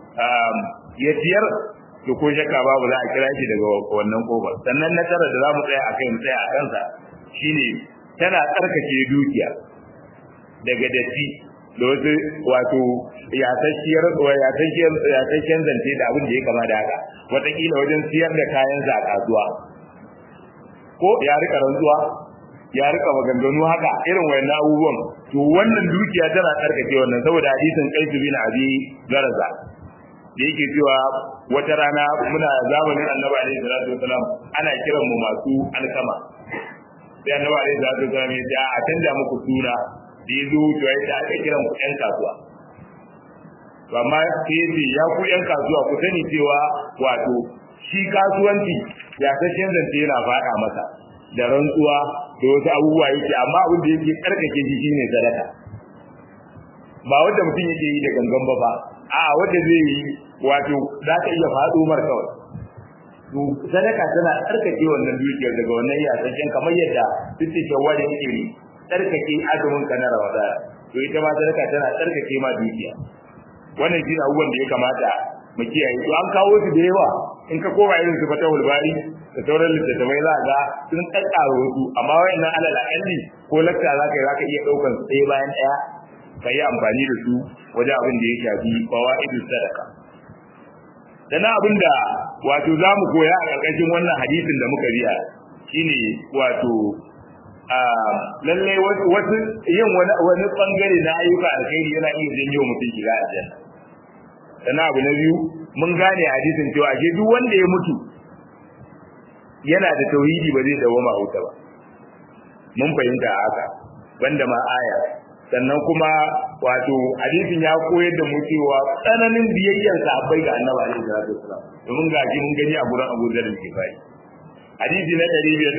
ya tiyar to ko shakka babu za a kira shi daga wannan kofar sannan na tara da za mu tsaya a kai mu tsaya a kansa shine tana tsarkake dukiya daga datti da wasu wato yasasshiyar yasasshiyar zance da abin da ya kama da haka wataƙila wajen siyar da kayansa a kasuwa ko ya rika rantsuwa ya rika maganganu haka irin wayannan abubuwan to wannan dukiya tana tsarkake wannan saboda hadisin qais bin abi garaza da yake cewa wata rana muna zamanin annabi alaihi salatu wasalam ana kiran mu masu alkama sai annabi alaihi salatu wasalam ya ce a canja muku suna da ya zo wucewa ya aka kiran ku ƴan kasuwa to amma sai ya ce ya ku ƴan kasuwa ku sani cewa wato shi kasuwanci ya kashin zance yana faɗa masa da rantsuwa da wasu abubuwa yake amma abin da yake karkake shi shine sadaka ba wanda mutum yake yi da gangan ba ba a wanda zai yi wato za ka iya faɗo mar kawai to sadaka tana tsarkake wannan dukiyar daga wannan yasasshen kamar yadda duk da shawara yake ne tsarkake azumin ka na Ramadan to ita ma sadaka tana tsarkake ma dukiya wannan shi abubuwan da ya kamata mu kiyaye to an kawo su da yawa in ka koma irin su fata wulbari da sauran littattafai za ga sun kakkaro wasu amma wayannan alal akalli ko lakta za ka yi za ka iya ɗaukan su ɗaya bayan ɗaya ka yi amfani da su wajen abin da ya shafi fawaidu sadaka dana abin da wato za mu koya a ƙarƙashin wannan hadisin da muka biya shine wato lallai wasu yin wani wani bangare na ayyuka alkhairi yana iya janyo mutum shiga aljanna sannan abu na biyu mun gane hadisin cewa ashe duk wanda ya mutu yana da tauhidi ba zai dawo ma wuta ba mun fahimta haka banda ma aya sannan kuma wato hadisin ya koyar da mu cewa tsananin biyayyar sahabbai ga annabi alaihi salatu wasallam domin ga ji mun gani a gurin Abu Dharr al-Ghifari hadisi na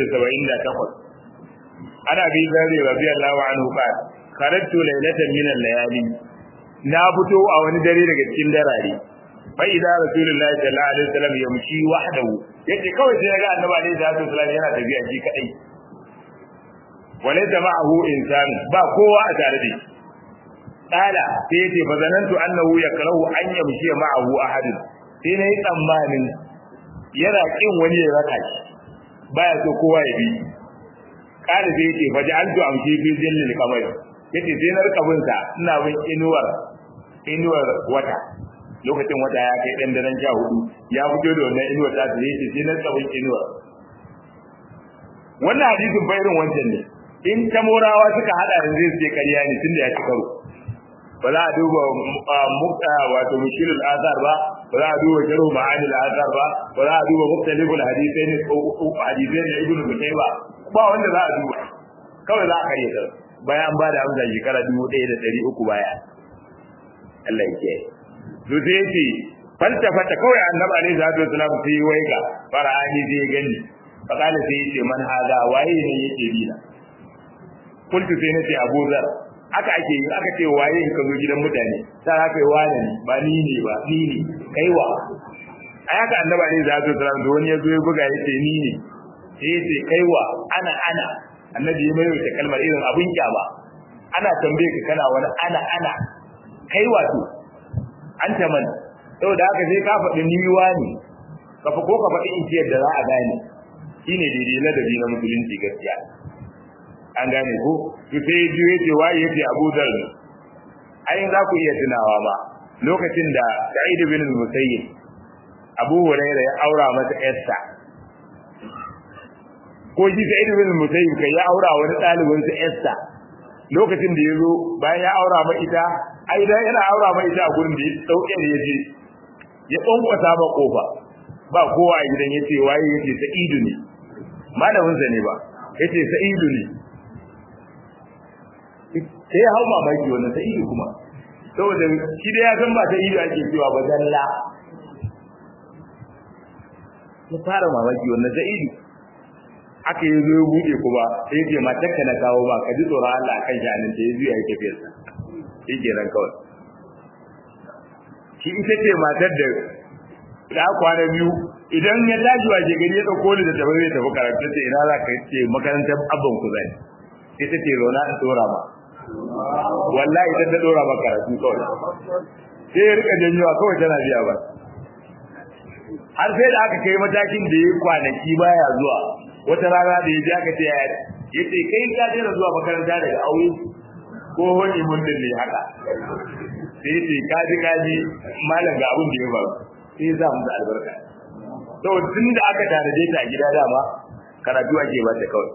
578 ana bi zari radiyallahu anhu qala kharajtu laylatan min al-layali na fito a wani dare daga cikin darare fa idza rasulullahi sallallahu alaihi wasallam yamshi wahdahu yace kawai sai ga annabi alaihi salatu wasallam yana tafiya shi kadai walaysa ma'ahu insan ba kowa a tare da shi qala sai yace fa zanantu annahu yakrahu an yamshi ma'ahu ahad sai nayi tsammanin yana kin wani ya raka shi baya so kowa ya bi kada sai yace faj'altu amshi fi zillil qamar yace sai na rika bin sa ina bin inuwar inuwar wata lokacin wata ya kai dan daren sha hudu ya fito da wannan inuwar ta sai yace sai na rika bin inuwar wannan hadisin fa irin wancan ne in ta morawa suka hada da zai sai ƙarya ne tunda ya ci karo ba za a duba mukta wato mushkilul azar ba ba za a duba jaru ma'anil azar ba ba za a duba muktalibul hadisai ne ko hadisai ne ibnu mutayba ba wanda za a duba kawai za a kare ta bayan an bada amsa shekara dubu ɗaya da ɗari uku baya Allah ya kiyaye to sai yace faltafata kawai annabi alaihi salatu wasalam sai waiga fara'ani sai gani fa kana sai yace man hada waye ne yake bina kuntu sai nace Abu Zar aka ake yi aka ce waye ka zo gidan mutane sai aka yi wani ne ba ni ne ba ni ne kaiwa ai haka annabi alaihi salatu wasalam da wani ya zo ya buga yace ni ne sai yace kaiwa ana ana annabi ya mai kalmar irin abun kyaba ana tambaye ka kana wani ana ana kai wato an ta man saboda haka sai ka faɗi niwa ne ka fa ko ka faɗi inciyar da za a gane shine daidai ladabi na musulunci gaskiya an gane ko to sai ya juye ce waye yace Abu Dharr ai za ku iya tunawa ba lokacin da Sa'id bin Musayyib Abu Hurairah ya aura masa Esther ko shi Sa'id bin Musayyib kai ya aura wani ɗalibin sa Esther lokacin da ya zo bayan ya aura ma ita ai dan yana aura ma ita a gurin da ya dauke da yaje ya kwankwasa ba kofa ba kowa a gidan yace waye yace Sa'idu ne malamin sa ne ba yace Sa'idu ne sai ya hau mamaki wannan Sa'idu kuma saboda shi da ya san ba Sa'idu ake cewa ba zalla ya fara mamaki wannan sa'idu aka yi zo ya buɗe kuma sai ya ce matarka na kawo ba ka ji tsoron Allah akan shanin ta ya zuya ya tafiyar sa shi kenan kawai shi ita ce matar da da kwana biyu idan ya tashi wa ke gari ya dauko ni da tafi zai tafi karatu sai ina za ka ce makarantar abban ku zai sai ta ce rona in dora ma wallahi ita ta dora ma karatu kawai sai ya rika janyowa kawai tana biya ba har sai da aka kai matakin da ya kwanaki baya zuwa wata rana da ya ji aka ce ya ce kai ka daina zuwa makaranta daga aure ko wani mun ne haka sai ce kaji kaji malam ga abin da ya faru sai za mu da albarka to tun da aka tanaje ta a gida dama karatu ake ba ta kawai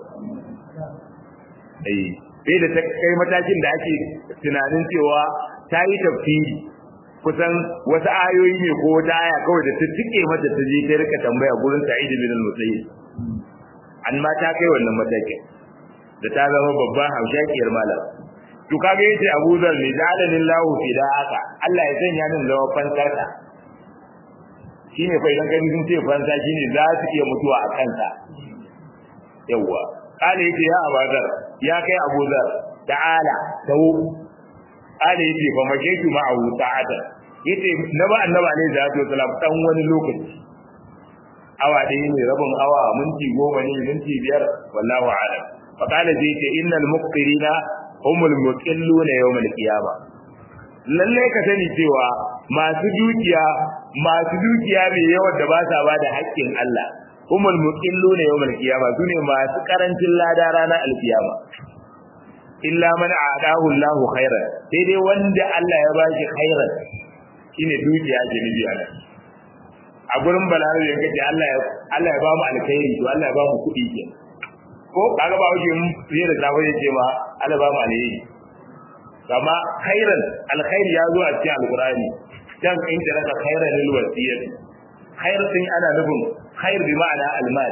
eh sai da ta kai matakin da ake tunanin cewa ta yi tafsiri kusan wasu ayoyi ne ko wata aya kawai da ta tike mata ta je ta rika tambaya gurin Sa'id bin al-Musayyib an ma ta kai wannan matakin da ta zama babban haushakiyar malam to kage yace Abu Zar ne jalalin lahu fidaka Allah ya sanya min zama fansarka shine fa idan kai sun ce fansa shine za su iya mutuwa a kansa yawa kale yace ya Abu Zar ya kai Abu Zar ta'ala tawo kale yace fa makaitu ma'ahu ta'ada yace na ba annabi alaihi salatu wasalam dan wani lokaci awa ɗaya ne rabin awa minti goma ne minti biyar wallahu a'lam fa kale yace innal muqtirina humul muqilluna yawmal qiyama lalle ka sani cewa masu dukiya masu dukiya mai yawan da ba sa bada haƙƙin Allah humul muqilluna yawmal qiyama sune masu karancin lada ranar alkiyama illa man a'dahu Allahu khairan sai dai wanda Allah ya bashi khairan shine dukiya ke nabi Allah a gurin balarabe yanka ce Allah ya Allah ya ba mu alkhairi to Allah ya ba mu kuɗi kenan ko kaga ba wuce mun fiye da safe ya ce ma Allah ba mu alheri kama khairan alkhairi ya zo a cikin alqur'ani dan in da raka khairan lil wasiyat khair din ana nufin khair bi ma'ana almal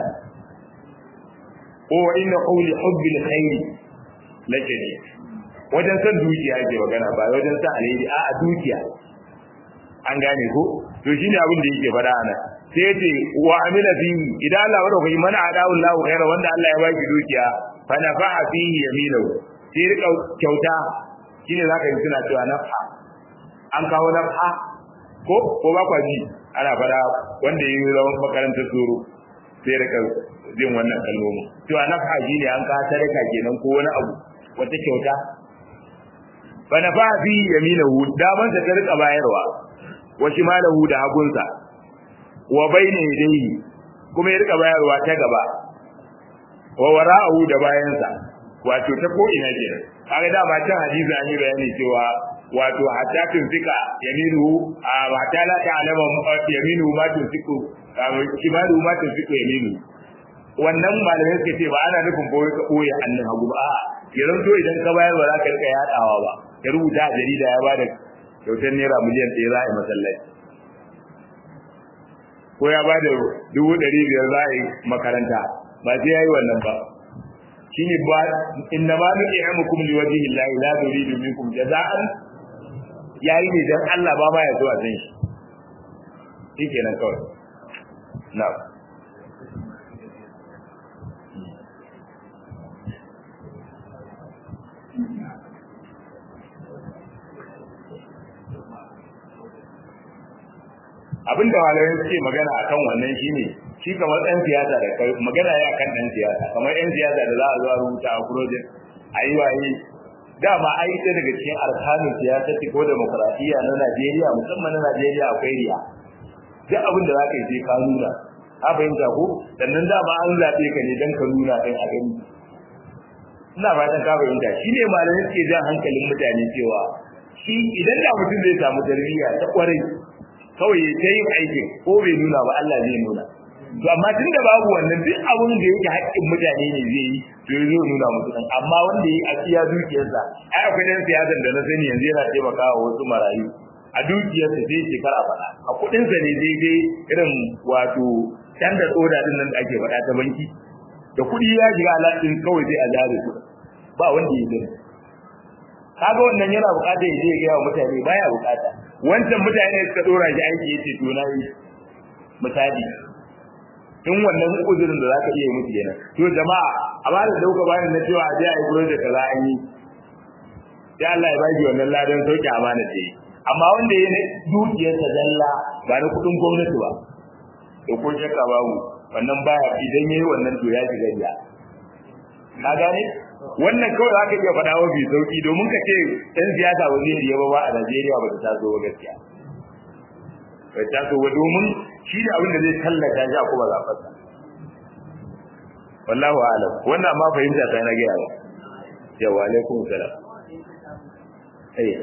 ko inna qawli hubbi alkhair lakadi wajen san dukiya ke magana ba wajen san alheri a dukiya an gane ko to shine abin da yake faɗa ana sai ce wa amila fihi idan Allah wa rabbi man adahu Allahu khaira wanda Allah ya baki dukiya fa nafa'a fihi yaminuhu sai rika kyauta shine zaka yi suna cewa nafa an kawo nafa ko ko ba kwa ji ana fada wanda yi zaman makarantar tsoro sai rika jin wannan kalmomi cewa nafa shine an ka sadaka kenan ko wani abu wata kyauta fa nafa'a fihi yaminuhu daman ta rika bayarwa wa shimalahu da hagunsa wa bayna yadayhi kuma ya rika bayarwa ta gaba wa wara'ahu da bayansa wato ta ko ina kenan kaga da ba can hadisi an yi bayani cewa wato hatta tunfika yaminu a hatta la ta'lama yaminu ma tunfiku kimaru ma tunfiku yaminu wannan malamai suka ce ba ana nufin boye ka boye hannun hagu ba a'a yanzu to idan ka bayar ba za ka rika yadawa ba ya rubuta a jarida ya bada kyautar naira miliyan ɗaya za a yi masallaci ko ya bada dubu ɗari biyar za a yi makaranta ba sai ya yi wannan ba shi ne ba inna ma nuke ya mukum li wajen illahi la turidu minkum jaza'an ya yi ne don Allah ba ma ya zo a san shi shi kenan kawai na abinda malamai suke magana akan wannan shine shi kamar ɗan siyasa da kai magana ya kan ɗan siyasa kamar ɗan siyasa da za a zo a rubuta a project a yi waye dama ai ita daga cikin arkanin siyasa ko demokradiyya na Najeriya musamman na Najeriya akwai riya duk abin da za ka yi sai ka nuna ka fahimta ko sannan dama an zaɓe ka ne don ka nuna ɗin a gani ina fatan ka fahimta shi ne malamai suke jan hankalin mutane cewa shi idan da mutum zai samu tarbiyya ta kwarai kawai ya ta yin aikin ko bai nuna ba Allah zai nuna to amma tun da babu wannan duk abin da yake haƙƙin mutane ne zai yi to zai nuna musu dan amma wanda yi a tsiya dukiyarsa ai akwai dan siyasar da na sani yanzu yana taimakawa wasu marayu a dukiyarsa sai shekara faɗa a kuɗinsa ne daidai irin wato standard order din nan da ake faɗa ta banki da kuɗi ya shiga alaƙin kawai sai a jare su ba wanda ya gani kaga wannan yana buƙatar ya je ya gaya wa mutane baya buƙata wancan mutane suka dora shi aiki yace to na yi misali in wannan uzurin da zaka iya musu kenan to jama'a amma da dauka bani na cewa aje ai project kaza an yi sai Allah ya baki wannan ladan sauki amana ce amma wanda yayi dukiyarsa dalla ba na kudin gwamnati ba to ko shakka babu wannan baya idan yayi wannan to ya shiga riya ka gane wannan kawai za ka iya faɗa wa bi sauki domin ka ce ɗan siyasa ba zai riya ba ba a Najeriya ba ta taso ba gaskiya ba ta taso ba domin shi da abin da zai tallata shi a kuma zafarsa wallahu alam wannan ma fahimta ta na gaya ba yawa alaikum salam eh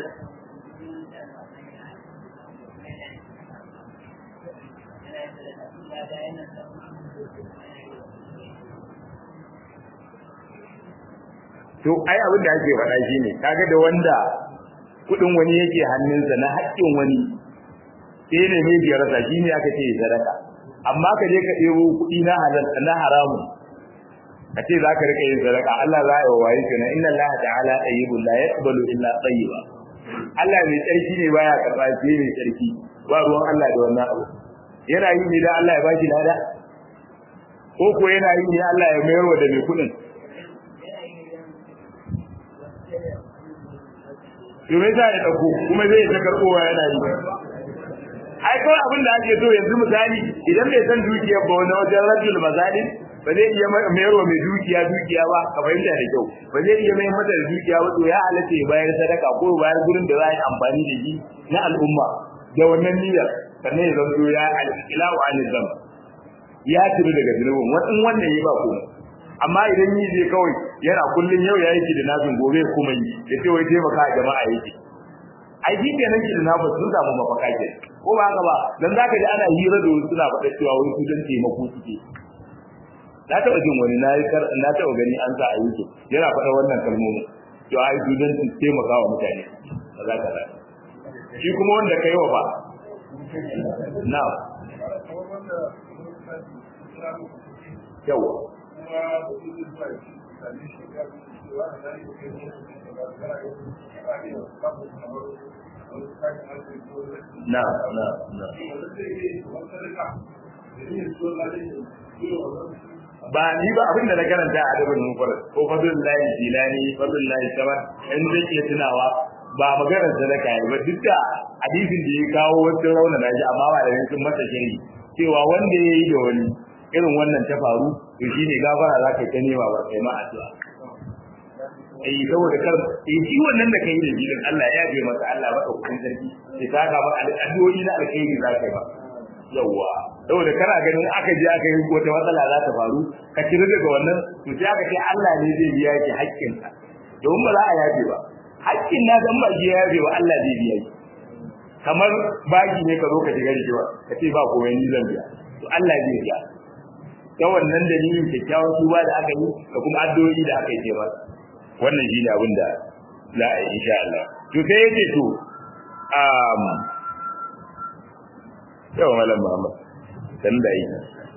to ai abin da ake faɗa shine kaga da wanda kudin wani yake hannunsa na haƙƙin wani sai ne mai biyar sa shine aka ce sadaka amma ka je ka ɗebo kuɗi na halal na haramu ka ce zaka rika yin sadaka Allah za ya waye kana inna Allah ta'ala tayyibun la yaqbalu illa tayyiba Allah mai tsarki ne baya karɓa sai mai tsarki ba ruwan Allah da wannan abu yana yi ne da Allah ya baki lada ko ko yana yi ne Allah ya mayar wa da mai kuɗin to me za ya dauko kuma zai ta karbowa yana yi ai kawai abin da ake so yanzu misali idan bai san dukiya ba wani wajen rajul mazalim ba zai iya mayar wa mai dukiya dukiya ba ka fahimta da kyau ba zai iya mayar mata da dukiya ba to ya halatta ya bayar sadaka ko ya bayar gurin da za a yi amfani da shi na al'umma da wannan niyyar sannan ya zanto ya al-ilahu anil zam ya turu daga zunubin wannan wannan yi ba komai amma idan yi zai kawai yana kullun yau ya yi da nafin gobe kuma yi ya ce wai taimaka jama'a yake ai shi kenan ki da nafa sun samu mafaka ke ko ba haka ba dan zaka ji ana hira da wasu suna faɗa cewa wai su dan taimako suke na taɓa jin wani na yi na taɓa gani an sa a YouTube yana faɗa wannan kalmomi to ai su dan taimaka wa mutane kaza kaza shi kuma wanda kai wa ba na yawa na na na ba ni ba abin da na karanta a adabin mufarar ko fadul lahi jilani fadul lahi sabar in zai ke tunawa ba maganar sadaka ya ba duk da hadisin da ya kawo wasu rauna na shi amma ba da sun masa shiri cewa wanda ya yi da wani irin wannan ta faru to shine gafara za ka yi ta nema ba kai ma addu'a eh saboda kar eh shi wannan da kai da jirin Allah ya yabe maka Allah maka kudin sarki sai ta ga maka addu'o'i na alkhairi za ka yi ba yawa saboda kana ganin aka je aka yi wata matsala za ta faru ka kira daga wannan to sai aka ce Allah ne zai biya ki haƙƙin ka domin ba za a yabe ba haƙƙin na dan ba ji ya yabe ba Allah zai biya ki kamar baki ne ka zo ka shiga rijiwa ka ce ba komai ni zan biya to Allah zai biya ta wannan dalilin kyakkyawan tuba da aka yi da kuma addu'o'i da aka yi ce masa wannan shine abin da za a yi insha Allah to sai yace to um yawa malam Muhammad dan da yi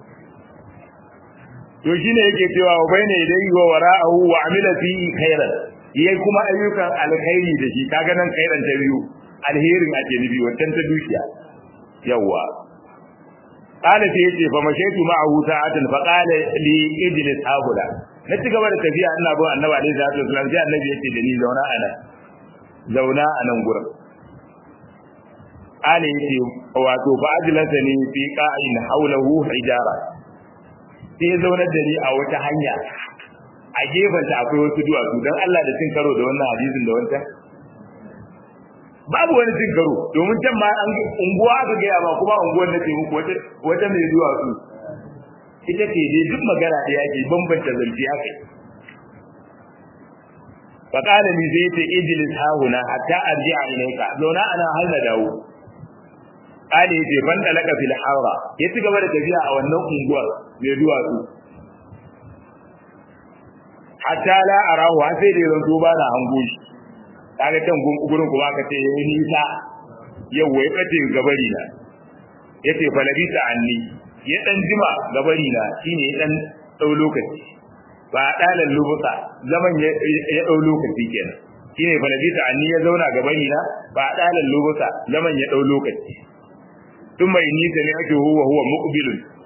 to shine yake cewa wa bayna yadayhi wa wara'ahu wa amila fi khairan yayi kuma ayyukan alkhairi da shi kaga nan khairan ta biyu alherin ake nufi wannan ta dukiya yawa قال sai yace fa mashaitu ma'ahu sa'atan fa qala li ijlis haula na ci gaba da tafiya ina bin annabi alaihi salatu wasallam sai annabi yace da ni zauna a nan zauna a nan gurin qala yace wato fa ajlasani fi qa'in hawlahu hijara sai ya zauna da ni a wata hanya a gefenta akwai wasu duwatsu dan Allah da cin karo da wannan hadisin da wancan babu wani cin karo domin can ma an unguwa aka gaya ba kuma unguwar na ce muku wata wata mai zuwa su ita ce dai duk magana da yake bambanta zalfi haka fa qala li zayti ijlis hahuna hatta arji'a ilayka zauna ana har na dawo qala yace ban dalaka fil harra ya ci gaba da tafiya a wannan unguwar mai zuwa su hatta la arahu sai da yanzu ba na hango shi kaga can gurin kuma aka ce yayi nisa yau wai kace gabari na yace fa labisa anni ya dan jima gabari na shine ya dan dau lokaci ba dalan lubuta zaman ya ya dau lokaci kenan shine fa labisa anni ya zauna gabari na ba dalan lubuta zaman ya dau lokaci tun mai nisa ne ake huwa huwa muqbilun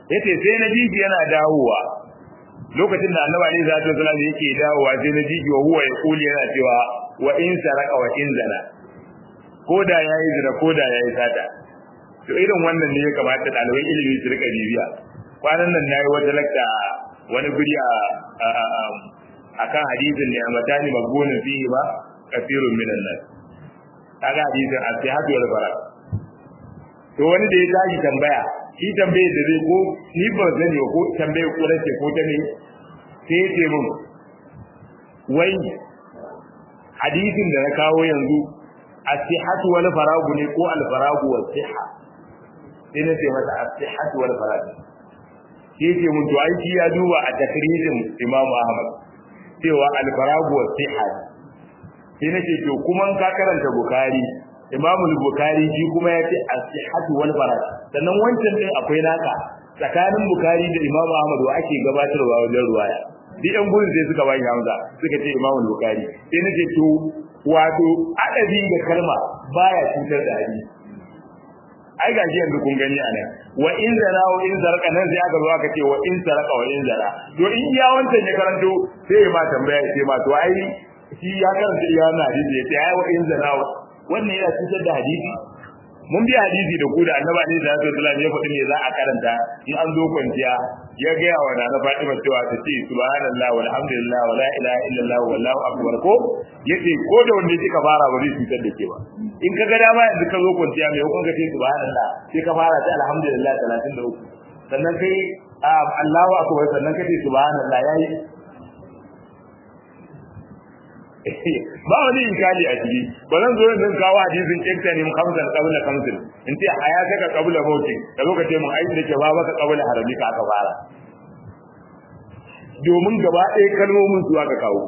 yace sai na ji yana dawowa lokacin da annabi alaihi salatu wasallam yake dawowa sai na ji wa huwa yaquli yana cewa wa in saraka wa in zana koda yayi zina koda yayi sata to irin wannan ne ya kamata ɗaliban ilimi su rika bibiya kwanan nan nayi wata lakta wani guri a akan hadisin ne amatani magbunin fihi ba kafirun minan nas kaga hadisin as-sihhatu wal faraq to wani da ya tashi tambaya shi tambaye da zai ko ni ba zan yi ko tambaye ko race ko ta ne sai ce mun wai hadisin da na kawo yanzu as-sihhatu wal faragu ne ko al-faragu was sihha sai na ce mata as-sihhatu wal faragu sai ce mun to ai shi ya duba a takririn Imam Ahmad cewa al-faragu was sihha sai nace to kuma ka karanta Bukhari Imam Bukhari shi kuma ya ce as-sihhatu wal faraj sannan wancan din akwai naka tsakanin Bukhari da Imam Ahmad wa ake gabatarwa wajen ruwaya duk ɗan gurin sai suka bani hamza suka ce Imam Bukhari sai nace to wato adabi da kalma baya cutar da hadisi ai gashi yanzu kun gani anan wa in zara wa in zaraka nan sai aka zo aka ce wa in saraka wa in zara to in ya wancan ya karanto sai ma tambaya sai ma to ai shi ya karanta iya wannan hadisi ya ce ai wa in zara wannan yana cutar da hadisi mun bi hadisi da ku da annabi ne da sallallahu alaihi ya faɗi me za a karanta in an zo kwanciya ya ga yawa na Fatima cewa ta ce subhanallah walhamdulillah wala ilaha illallah wallahu akbar ko yace ko da wanda kika fara ba zai cutar da ke ba in ka ga dama yanzu ka zo kwanciya mai hukun ka ce subhanallah sai ka fara ta alhamdulillah 33 sannan kai Allahu akbar sannan ka ce subhanallah yayi ba wani inkali a ciki ba zan zo zan kawo hadisin kinta ne kamsan qabla kamsin in ce haya ka qabla mauti da lokacin mun aiki da ke ba baka qabla harami ka aka fara domin gaba ɗaya kalmomin su aka kawo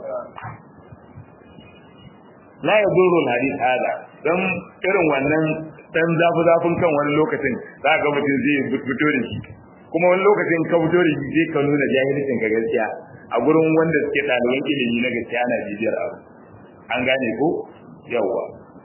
la yadurru hadith hada dan irin wannan dan zafi zafin kan wani lokacin za ga mutum zai fito da shi kuma wani lokacin ka fito da shi zai ka nuna jahilcin ka gaskiya a gurin wanda suke ɗaliban ilimi na gaskiya na bibiyar abu an gane ko yawwa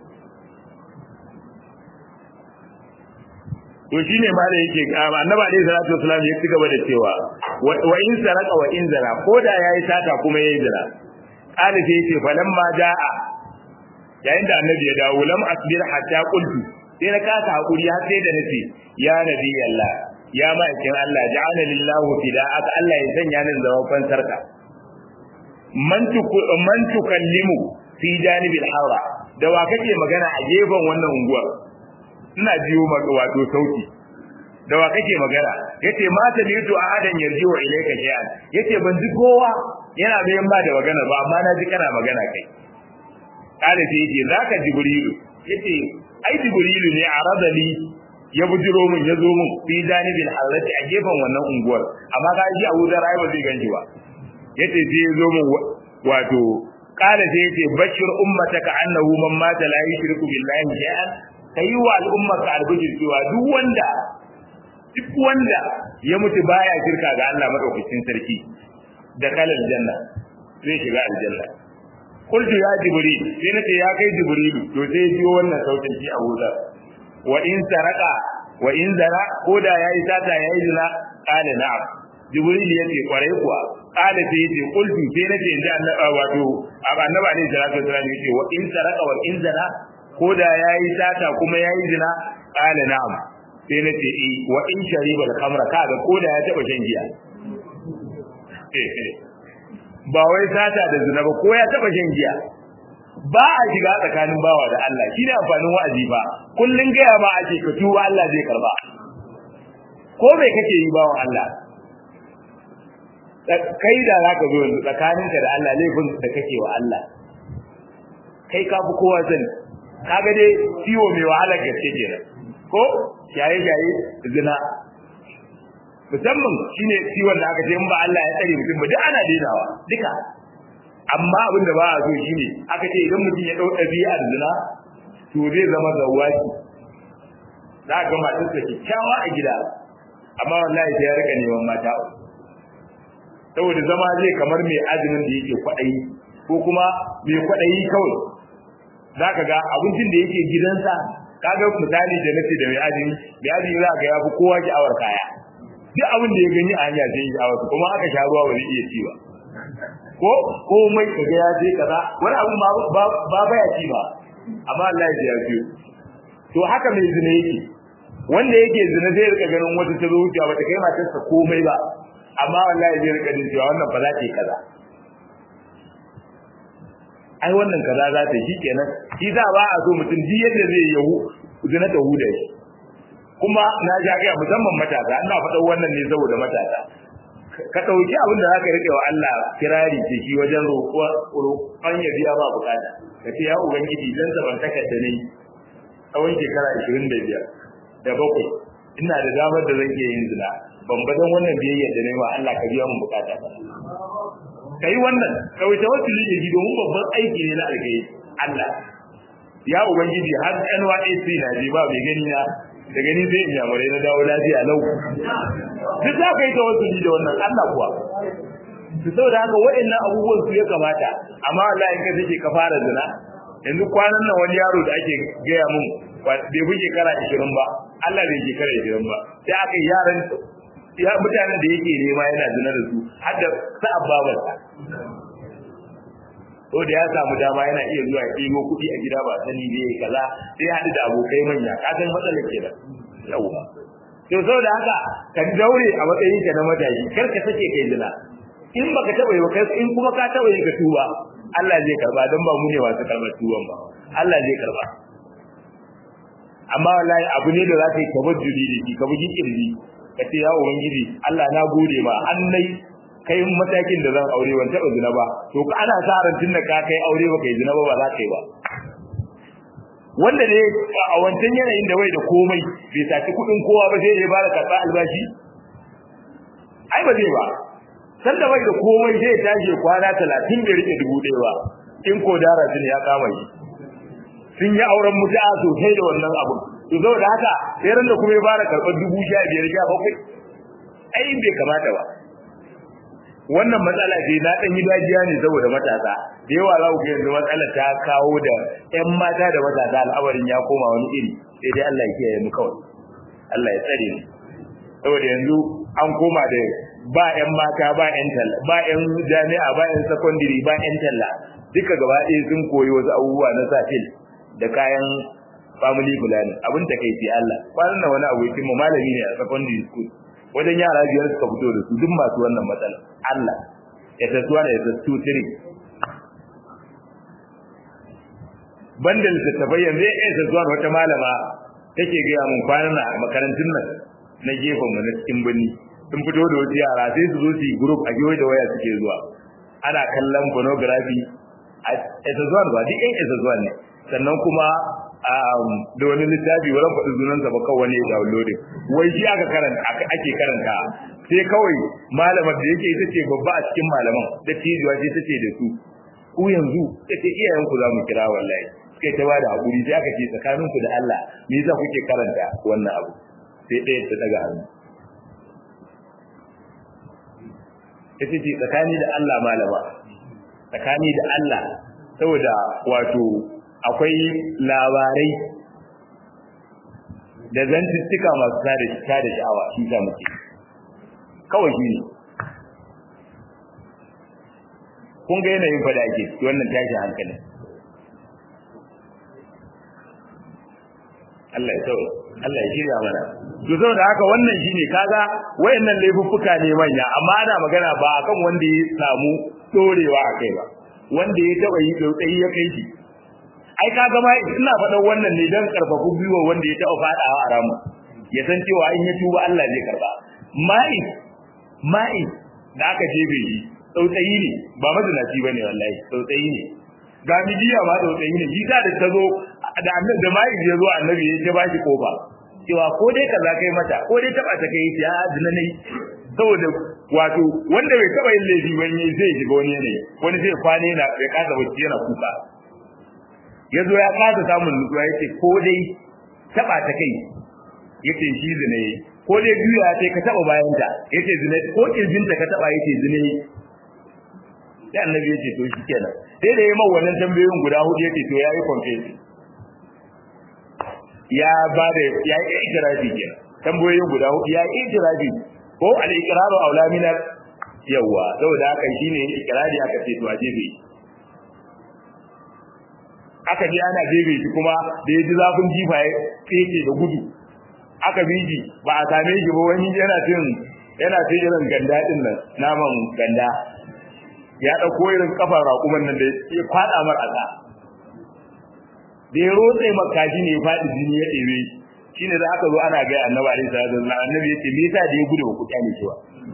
to shine ma da yake annabi alaihi salatu wasallam ya ci gaba da cewa wa in saraka wa in zara ko da yayi sata kuma yayi zara qala sai yace falamma jaa yayin da annabi ya dawo lam asbir hatta qultu sai na kasa hakuri har sai da nace ya nabi Allah ya ma'aikin Allah ja'ala lillahu fida'aka Allah ya sanya ni zaman fansarka man tuku man tukallimu fi janibil hawra da wa kake magana a gefen wannan unguwar ina jiyo maka wato sauti da wa kake magana yace ma ta litu ahadan yarjiu ilayka shay'an yace ban ji kowa yana bayan ba da magana ba amma na ji kana magana kai kale sai yace zaka jibrilu yace ai jibrilu ne a radali ya bujiro mun ya zo mun fi janibil harrati a gefen wannan unguwar amma ga ji Abu Dharr ai ba zai ganji ba yace sai ya zo mun wato kala sai yace bashir ummataka annahu man mata la yushriku billahi shay'an kai wa al'ummaka albishir cewa duk wanda duk wanda ya mutu baya shirka ga Allah madaukakin sarki da kalal janna zai shiga aljanna qultu ya jibril sai nace ya kai jibrilu to sai ya jiyo wannan sautin shi Abu Dharr wa in saraka wa in zara ko da yayi sata yayi zina qala na'am jibril yace kwarai kuwa qala sai yace qultu sai nace inda annabi wato annabi alaihi salatu wasallam yace wa in saraka wa in zara ko da yayi sata kuma yayi zina qala na'am sai nace eh wa in shariba al-khamra kaga ko da ya taba shan giya ba wai sata da zina ba ko ya taba shan giya ba a shiga tsakanin bawa da Allah shi ne amfanin wa'azi ba kullun gaya ma ake ka tuba Allah zai karba ko bai kake yi bawa Allah kai da zaka zo yanzu tsakaninka da Allah laifin da kake wa Allah kai ka fi kowa sani kaga dai ciwo mai wahala gaske kenan ko shaye shaye zina musamman shine ciwon da aka ce in ba Allah ya tsare mutum ba duk ana dainawa duka amma abin da ba a so shine aka ce idan mutum ya dau ɗabi'ar zina to zai zama zawaki za ga matar sa kyakkyawa a gida amma wallahi sai ya rika neman mata saboda zama zai kamar mai azumin da yake kwaɗayi ko kuma mai kwaɗayi kawai za ka ga abincin da yake gidansa kaga misali da nace da mai azumi mai azumi za ga ya fi kowa sha'awar kaya duk abin da ya gani a hanya sai ya wasu kuma aka sha ruwa ba zai iya ci ba ko komai kaga ya je kaza wani abu ba ba ba ya ci ba amma Allah ya ji to haka mai zina yake wanda yake zina zai rika ganin wata ta zo wucewa bata kai matarsa komai ba amma wallahi zai rika jin cewa wannan ba za ta yi kaza ai wannan kaza za ta yi kenan shi za ba a so mutum duk yadda zai yahu zina ta huda shi kuma na ja ga musamman matasa ina faɗa wannan ne saboda matasa ka ɗauki abin da zaka rike wa Allah kirari ce shi wajen roƙon ya biya ba bukata ka ce ya ubangiji dan sabantaka da ne tsawon shekara 25 da bakwai ina da damar da zan iya yin zina ban ba dan wannan biyayya da nayi wa Allah ka biya mun bukata ba kai wannan kawai tawassuli da shi domin babban aiki ne na alkai Allah ya ubangiji har NYSC na ji ba mai gani na da gani sai in yamurai na dawo lafiya lau duk za ka yi tawassuli da wannan Allah kuwa su saboda haka waɗannan abubuwan su ya kamata amma Allah in ka take ka fara zina yanzu kwanan nan wani yaro da ake gaya mun bai bi shekara 20 ba Allah bai shekara 20 ba sai aka yaran ya mutanen da yake nema yana zina da su har da sa'ab babarsa ko da ya samu dama yana iya zuwa ɗigo kuɗi a gida ba sani ne kaza sai haɗu da abokai manya ka san matsalar kenan yawa to saboda haka ka daure a matsayin ka na matashi kar ka sake kai zina in baka taɓa yi ba in kuma ka taɓa yi ka tuba Allah zai karba don ba mu ne masu karɓar tuban ba Allah zai karba amma wallahi abu ne da za ka yi tabajjudi da shi ka bugi kirji ka ce ya ubangiji Allah na gode ma an nai kai matakin da zan aure ban taɓa zina ba to ka ana sa ran tunda ka kai aure ba kai zina ba ba za ka yi ba wanda ne a wancan yanayin da bai da komai bai saci kuɗin kowa ba sai ya bada karɓa albashi ai ba zai ba san da bai da komai sai ya tashi kwana talatin bai rike dubu ɗaya ba in ko dara sun ya kama shi sun yi auren mutu'a sosai da wannan abu to saboda haka sai ran da kuma ya fara karɓar dubu sha biyar sha bakwai ai bai kamata ba wannan matsala ce na ɗan yi dajiya ne saboda matasa da yawa za ku yanzu matsalar ta kawo da ƴan mata da matasa al'amarin ya koma wani iri sai dai Allah ya kiyaye mu kawai Allah ya tsare mu saboda yanzu an koma da ba ƴan mata ba ƴan talla ba ƴan jami'a ba ƴan secondary ba ƴan talla duka gaba ɗaya sun koyi wasu abubuwa na safil da kayan family planning abin ta kai fi Allah kwanan nan wani abu ya mu malami ne a secondary school wajen yara biyar suka fito da su duk masu wannan matsala Allah ya tasuwa da ya tasu tiri banda littattafai yanzu ya iya tasuwa da wata malama take gaya mun kwanan na makarantun nan na gefen mu na cikin birni sun fito da wasu yara sai su zo su yi group a gewaye da waya suke zuwa ana kallon pornography a tasuwa ba duk yan tasuwa ne sannan kuma da wani littafi wurin faɗi sunansa ba kawai wani downloading wai shi aka karanta ake karanta sai kawai malamar da yake ita ce babba a cikin malaman da tijuwa ce ta ce da su ku yanzu ta ce iyayenku za mu kira wallahi suka ta bada hakuri sai aka ce tsakaninku da Allah me yasa kuke karanta wannan abu sai ɗaya ta daga hannu ita ce tsakani da Allah malama tsakani da Allah saboda wato akwai labarai da zantuttuka masu tada tada sha'awa shi ta muke kawai shi ne kun ga yanayin fada ake wannan tashin hankali Allah ya tsawo Allah ya shirya mana to saboda haka wannan shine kaga wayannan laifuffuka ne manya amma ana magana ba akan wanda ya samu dorewa akai ba wanda ya taba yi tsautsayi ya kai shi ai kaga ma ina faɗan wannan ne dan karfafu biyo wanda ya taba fadawa a ramu ya san cewa in ya tuba Allah zai karba mai mai da aka jebe shi tsautsayi ne ba mazinaci bane wallahi tsautsayi ne ga mijiya ma tsautsayi ne shi da ta zo da annabi da mai ya zo annabi ya ce bashi kofa cewa ko dai kaza kai mata ko dai taba ta kai ya zina ne saboda wato wanda bai taba yin laifi ba ne zai shiga wani ne wani zai kwane na bai kasa bacci yana kuka ya zo ya kasa samun nutsuwa ya ce ko dai taba ta kai ya ce shi zina yi ko dai biyu ya ce ka taba bayan ta ya ce zina ko kirjinta ka taba ya ce zina yi sai annabi ya ce to shi kenan sai da ya yi wannan tambayoyin guda hudu ya ce to ya yi confession ya ba da ya yi itirafi kenan tambayoyin guda hudu ya yi itirafi ko al-iqraru aula min yawa saboda haka shine iqrari aka ce to ajibi aka je ana jebe shi kuma da ya ji zafin jifa ya keke da gudu aka biji ba a same shi ba wani yana cin yana cin irin ganda din nan naman ganda ya dauko irin kafar raƙuman nan da ya kwada mar aka da ya rotse makaji ne ya faɗi jini ya ɗebe shine da aka zo ana ga annabi alaihi salatu wasallam annabi yace me yasa da ya gudu ku kyale shi ba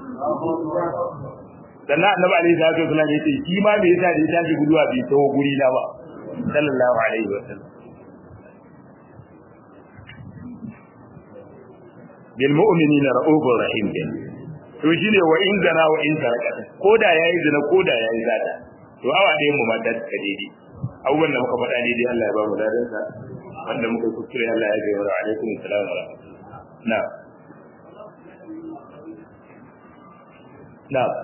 sannan annabi alaihi salatu wasallam yace shi ma me yasa da ya tashi guduwa bai taho guri na ba sallallahu alaihi wasallam bil mu'minina ra'ufur rahim din to shine wa in zana wa in saraka koda yayi zina koda yayi zata to awa ɗayan mu ma da ta daidai abubuwan da muka faɗa daidai Allah ya ba mu ladan sa wanda muka kuskure Allah ya gaya wa alaikum assalam wa na na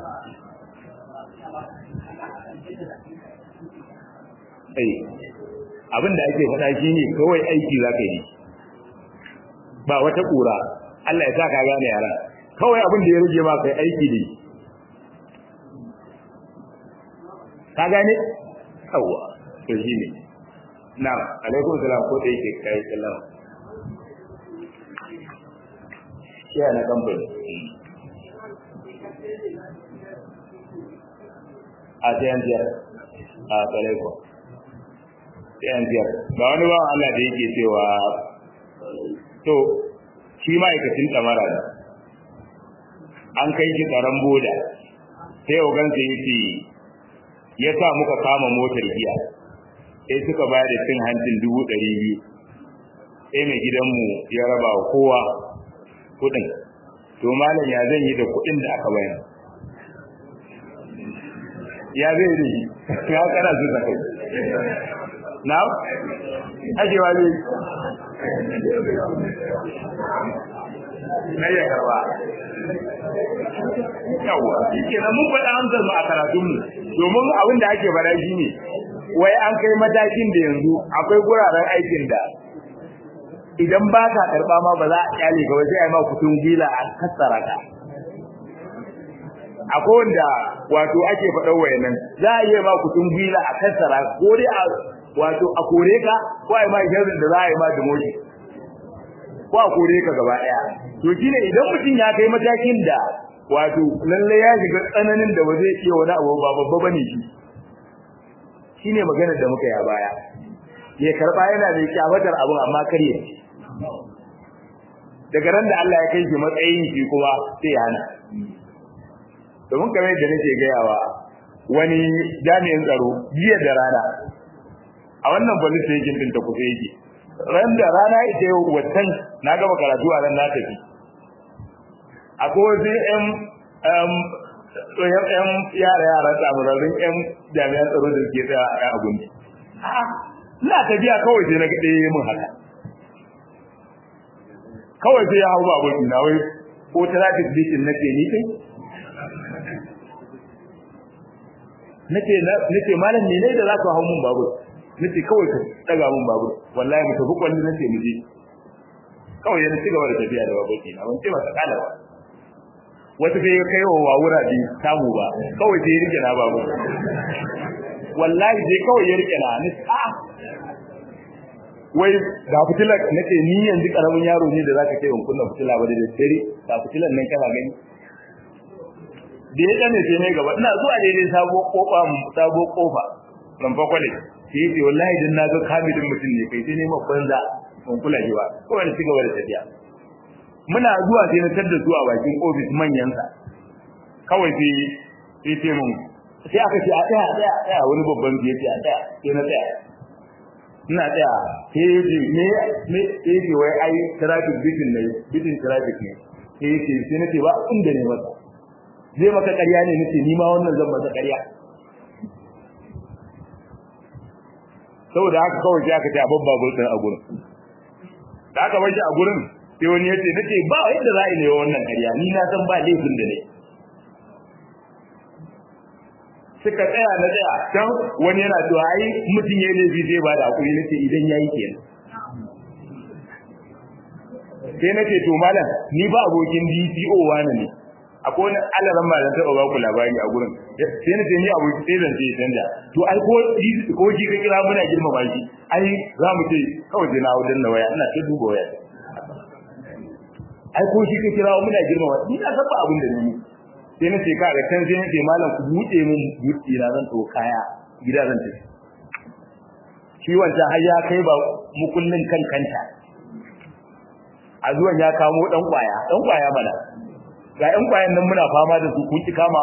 ai abin da ake faɗa shine kawai aiki za ka yi ba wata ƙura Allah ya sa ka gane yaran kawai abin da ya rage ma kai aiki ne ka gane yawa to shi ne na alaikum salam ko da yake kai sallam shi na kamfani a sayan biyar a tsalaikon sayan biyar ba wani ba Allah da yake cewa to shi ma'aikacin tsamara ne an kai shi tsaron boda sai ogansa ya ce ya sa muka kama motar giya sai suka bayar da cin hancin dubu ɗari biyu sai mai gidanmu ya raba wa kowa kuɗin to malam ya zan yi da kuɗin da aka bayar ya zai da shi ya kana su sa kai na ajewa zai na ya karba yawa shi nan mun faɗa amsar mu a karatunmu domin abin da ake faɗa shi ne wai an kai matakin da yanzu akwai guraren aikin da idan ba ka karɓa ma ba za a kyale ka sai a yi ma kutun gila a kassara ka akwai wanda wato ake faɗa wayannan za a iya ma kutun gila a kassara ko dai a wato a kore ka ko a yi ma shirin da za a yi ma demotion ko a kore ka gaba ɗaya to shine idan mutum ya kai matakin da wato lalle ya shiga tsananin da ba zai iya wani abu ba babba bane shi shine maganar da muka ya baya ya karba yana da kyawatar abun amma kare daga ran da Allah ya kai shi matsayin shi kuma sai ya hana domin kamar yadda nake gayawa wani jami'in tsaro jiya da rana a wannan police station din ta kusa yake ran da rana ita yau watan na gama karatu a ran na tafi akwai wasu yan yan yara yara tsamurarrun yan jami'an tsaro da ke tsaya a yan abinci ina tafiya kawai sai na ga ɗaya mun haka kawai sai ya hau babur ina wai ko traffic bikin nake ni kai nake nake malam ne ne da za ka hau mun babur nace kawai ka daga mun babur wallahi mu tafi kwalli nace mu je kawai yana ci gaba da tafiya da babur ina ban ce masa kala ba wata sai ya kai wa wawura bi samu ba kawai sai ya rike na babur wallahi sai kawai ya rike na ni a wai ga fitilar nake ni yanzu karamin yaro ne da zaka kai kunna fitila ba da dare ga fitilar nan kana gani da ya gane sai ne gaba ina zuwa daidai sabo kofa sabo kofa ran fa kwale sai yace wallahi dan na ga kamilin mutum ne kai sai ne ma banza ban kula ji ba kawai ni cigaba da tafiya muna zuwa sai na tada zuwa bakin office manyan sa kawai sai sai ce mun sai aka ce a tsaya a tsaya a tsaya wani babban ya ce a tsaya sai na tsaya ina tsaya sai ya ce me me sai ya ce wai ai traffic bitin ne bitin traffic ne sai ya ce sai na ce ba inda ne masa zai maka ƙarya ne nace ni ma wannan zan masa ƙarya saboda haka kawai sai aka ce abin babur ɗin a gurin da aka bar shi a gurin sai wani ya ce nace ba yadda za a yi ne wannan ƙarya ni na san ba laifin da ne suka tsaya na tsaya can wani yana cewa ai mutum ya laifi zai ba da hakuri nace idan ya yi kenan sai nace to malam ni ba abokin DCO wani ne akwai wani alaran ma da taɓa baku labari a gurin sai na ce ni abu sai zan ce canja to ai ko ko shi ka kira muna girmama shi ai za mu ce kawai sai na hau danna waya ina ta duba waya ai ko shi ka kira muna girmama ni na san ba abin da ni sai na ce ka ga can sai na ce malam ku buɗe min buɗe na zan to kaya gida zan tafi shi wancan har ya kai ba mukullin kan kanta a zuwan ya kamo dan kwaya dan kwaya mana ga ɗan kwayan nan muna fama da su kun ki kama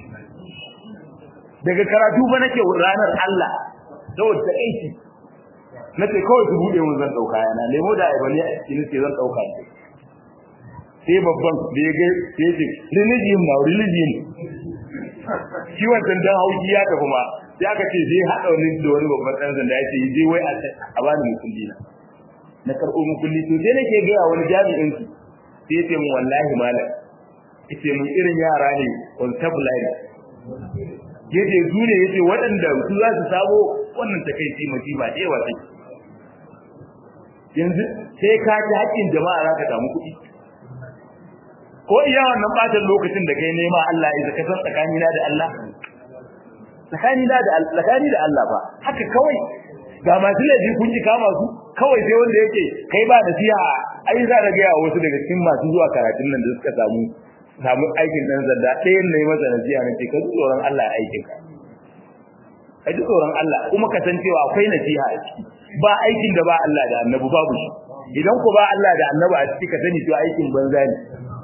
daga karatu ba nake ranar Allah saboda ta aiki nace kawai su bude mun zan dauka yana lemo da ai bane ina ce zan dauka ne sai babban da ya ga sai ce religion na religion shi wannan dan hauki ya tafi ma sai aka ce zai hada wani da wani babban dan sanda ya ce je wai a bani mukulli na na karbo mukulli to sai nake ga wani jami'in su sai ce mun wallahi malam yace mun irin yara ne constabulary yace su ne yace waɗanda su za su sabo wannan takeici masifa da yawa take yanzu sai ka ji haƙƙin jama'a za ka samu kuɗi ko iya wannan ɓatan lokacin da kai nema Allah ya zaka san tsakanina da Allah tsakanina da Allah tsakani da Allah ba haka kawai ga masu laifi kun ji kama su kawai sai wanda yake kai ba nasiha ai za ka ga wasu daga cikin masu zuwa karatun nan da suka samu samu aikin dan zanda ɗayan ne masa nasiha ne ce ka ji tsoron Allah aikin ka ka ji tsoron Allah kuma ka san cewa akwai nasiha a ciki ba aikin da ba Allah da annabi babu shi idan ku ba Allah da annabi a ciki ka sani cewa aikin banza ne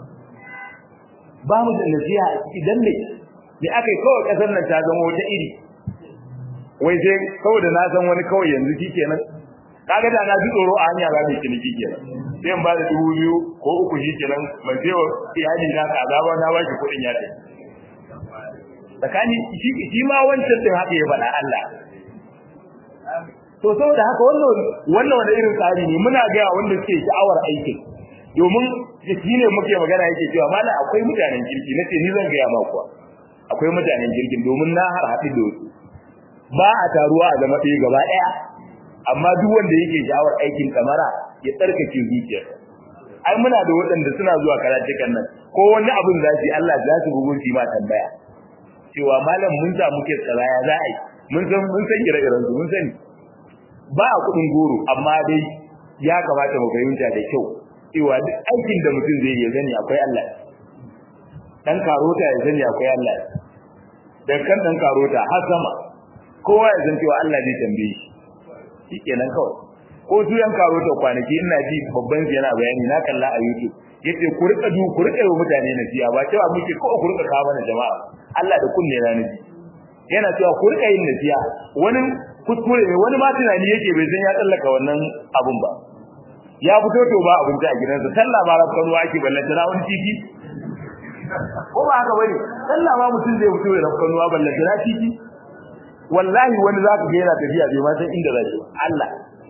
ba mu da nasiha a ciki dan ne me akai kawai kasar nan ta zama wata iri wai sai kawai da na san wani kawai yanzu shikenan kaga da na ji tsoro a hanya za mu ciniki kenan sai in ba da dubu biyu ko uku shikenan ban sai wa iyali na kaza ba na baki kuɗin ya tafi tsakani shi ma wancan din haka ya faɗa Allah to saboda haka wannan wannan wani irin tsari ne muna ga wanda suke sha'awar aikin domin shi ne muke magana yake cewa mallam akwai mutanen kirki nace ni zan gaya ma kuwa akwai mutanen kirkin domin na har haɗu da su ba a taruwa a zama ɗaya gaba ɗaya amma duk wanda yake sha'awar aikin kamara ya tsarkake zuciyarsa ai muna da waɗanda suna zuwa karatukan nan ko wani abin za su yi Allah za su bugun shi ma tambaya cewa malam mun sa muke tsara ya za a yi mun san mun san ire-iren su mun sani ba a kuɗin goro amma dai ya kamata mu fahimta da kyau cewa duk aikin da mutum zai yi zani akwai Allah dan karota ya zani akwai Allah dan kan dan karota har sama kowa ya san cewa Allah zai tambaye shi shikenan kawai ko su yan karota kwanaki ina ji babban yana bayani na kalla a YouTube yace ku rika du ku rika yi mutane nasiya ba cewa muke ko ku rika kawo mana jama'a Allah da kunne na nabi yana cewa ku rika yin nasiya wani kuskure ne wani ma tunani yake bai san ya tsallaka wannan abun ba ya fito to ba abinci a gidansa sallah ma rafkan ruwa ake ballanta na wani titi ko ba haka bane sallah ma mutum zai fito da rafkan ruwa ballanta na titi wallahi wani zaka ga yana tafiya bai ma san inda zai Allah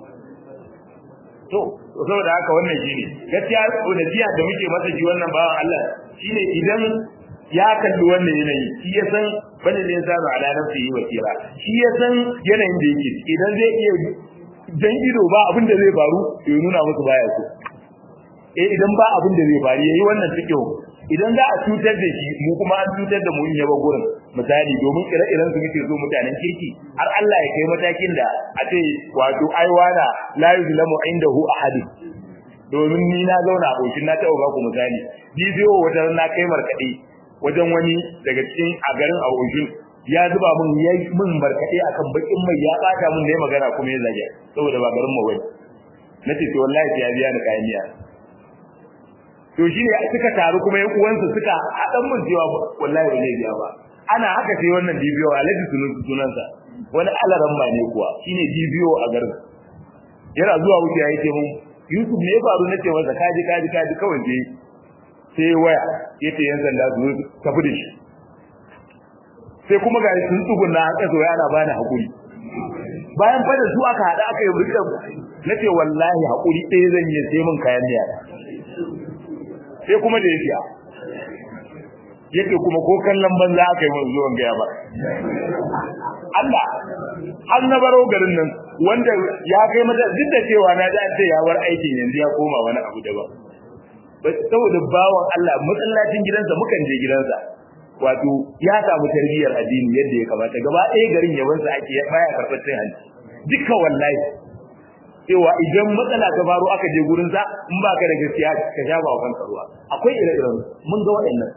to saboda haka wannan shine gaskiya nasiha da muke masa ji wannan bawan Allah shine idan ya kalli wannan yanayi shi ya san bane ne yasa ala nafsihi wakira shi ya san yanayin da yake idan zai iya dan ido ba abin da zai faru ya nuna musu baya so eh idan ba abin da zai faru yayi wannan cikin idan za a cutar da shi mu kuma an cutar da mu in yaba gurin misali domin ire-iren su muke so mutanen kirki har Allah ya kai matakin da a ce wato aiwana la yuzlamu indahu ahad domin ni na zauna a bokin na taɓa baku misali bidiyo wata na kai markaɗe wajen wani daga cikin a garin a bokin ya zuba min ya min markaɗe akan bakin mai ya bata min da ya magana kuma ya zage saboda ba garin mu bane nace to wallahi ya biya ni kayan miya to shi ne suka taru kuma yan uwansa suka hadan mun cewa wallahi ba zai biya ba ana haka sai wannan dibiyo alhaji sunan sunansa wani alaran ba ne kuwa shine dibiyo a garin yana zuwa wuce ya ce mun Yusuf ne ya faru nace masa kaji kaji kaji kawai je sai waya yace yan sanda su tafi da shi sai kuma ga sun tsugunna haka zo yana bani hakuri bayan fa da su aka hada aka yi burka nace wallahi hakuri ɗaya zan yi sai mun kayan miya sai kuma da yake yake kuma ko kallon banza aka yi mun zuwan gaya ba Allah har na baro garin nan wanda ya kai mata duk da cewa na ji an ce ya bar aikin yanzu ya koma wani abu daban saboda bawan Allah masallacin gidansa mukan je gidansa wato ya samu tarbiyyar addini yadda ya kamata gaba ɗaya garin yabansa ake baya karɓar cin hanci duka wallahi cewa idan matsala ta faru aka je gurin sa in ba ka da gaskiya ka sha ba kanka ruwa akwai ire-iren mun ga waɗannan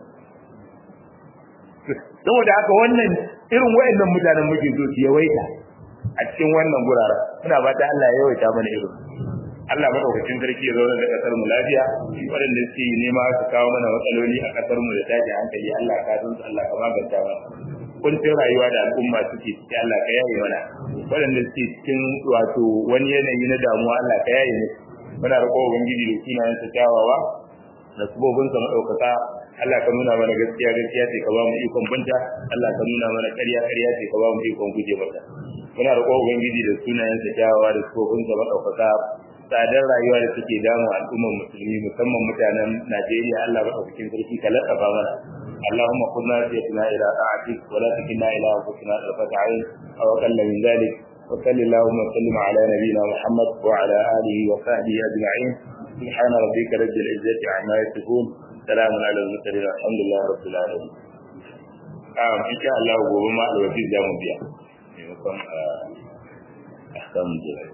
saboda haka wannan irin waɗannan mutanen muke so su yawaita a cikin wannan guraren ina fata Allah ya yawaita mana irin Allah madaukakin sarki ya zauna da kasar mu lafiya waɗanda suke nema su kawo mana matsaloli a kasar mu da tashi hankali Allah ka san su Allah ka maganta mana kuncin rayuwa da al'umma suke ciki Allah ka yaye mana waɗanda suke cikin wato wani yanayi na damuwa Allah ka yaye musu muna roƙo ubangiji da sunayen sa kyawawa da sabobin sa madaukaka Allah ka nuna mana gaskiya gaskiya ce ka ba mu ikon binta Allah ka nuna mana ƙarya ƙarya ce ka ba mu ikon guje mata muna roƙo ubangiji da sunayen sa kyawawa da sabobin sa madaukaka tsadar rayuwa da take damu al'ummar musulmi musamman mutanen Najeriya Allah madaukakin sarki ka latsafa mana اللهم خذ ناسيتنا الى طاعتك ولا تكلنا الى انفسنا طرفة عين او اقل من ذلك وصل اللهم وسلم على نبينا محمد وعلى اله وصحبه اجمعين سبحان ربك رب العزه عما يصفون سلام على المرسلين الحمد لله رب العالمين آه إن شاء الله gobe ma alwakil za mu biya maimakon ahkamun jirai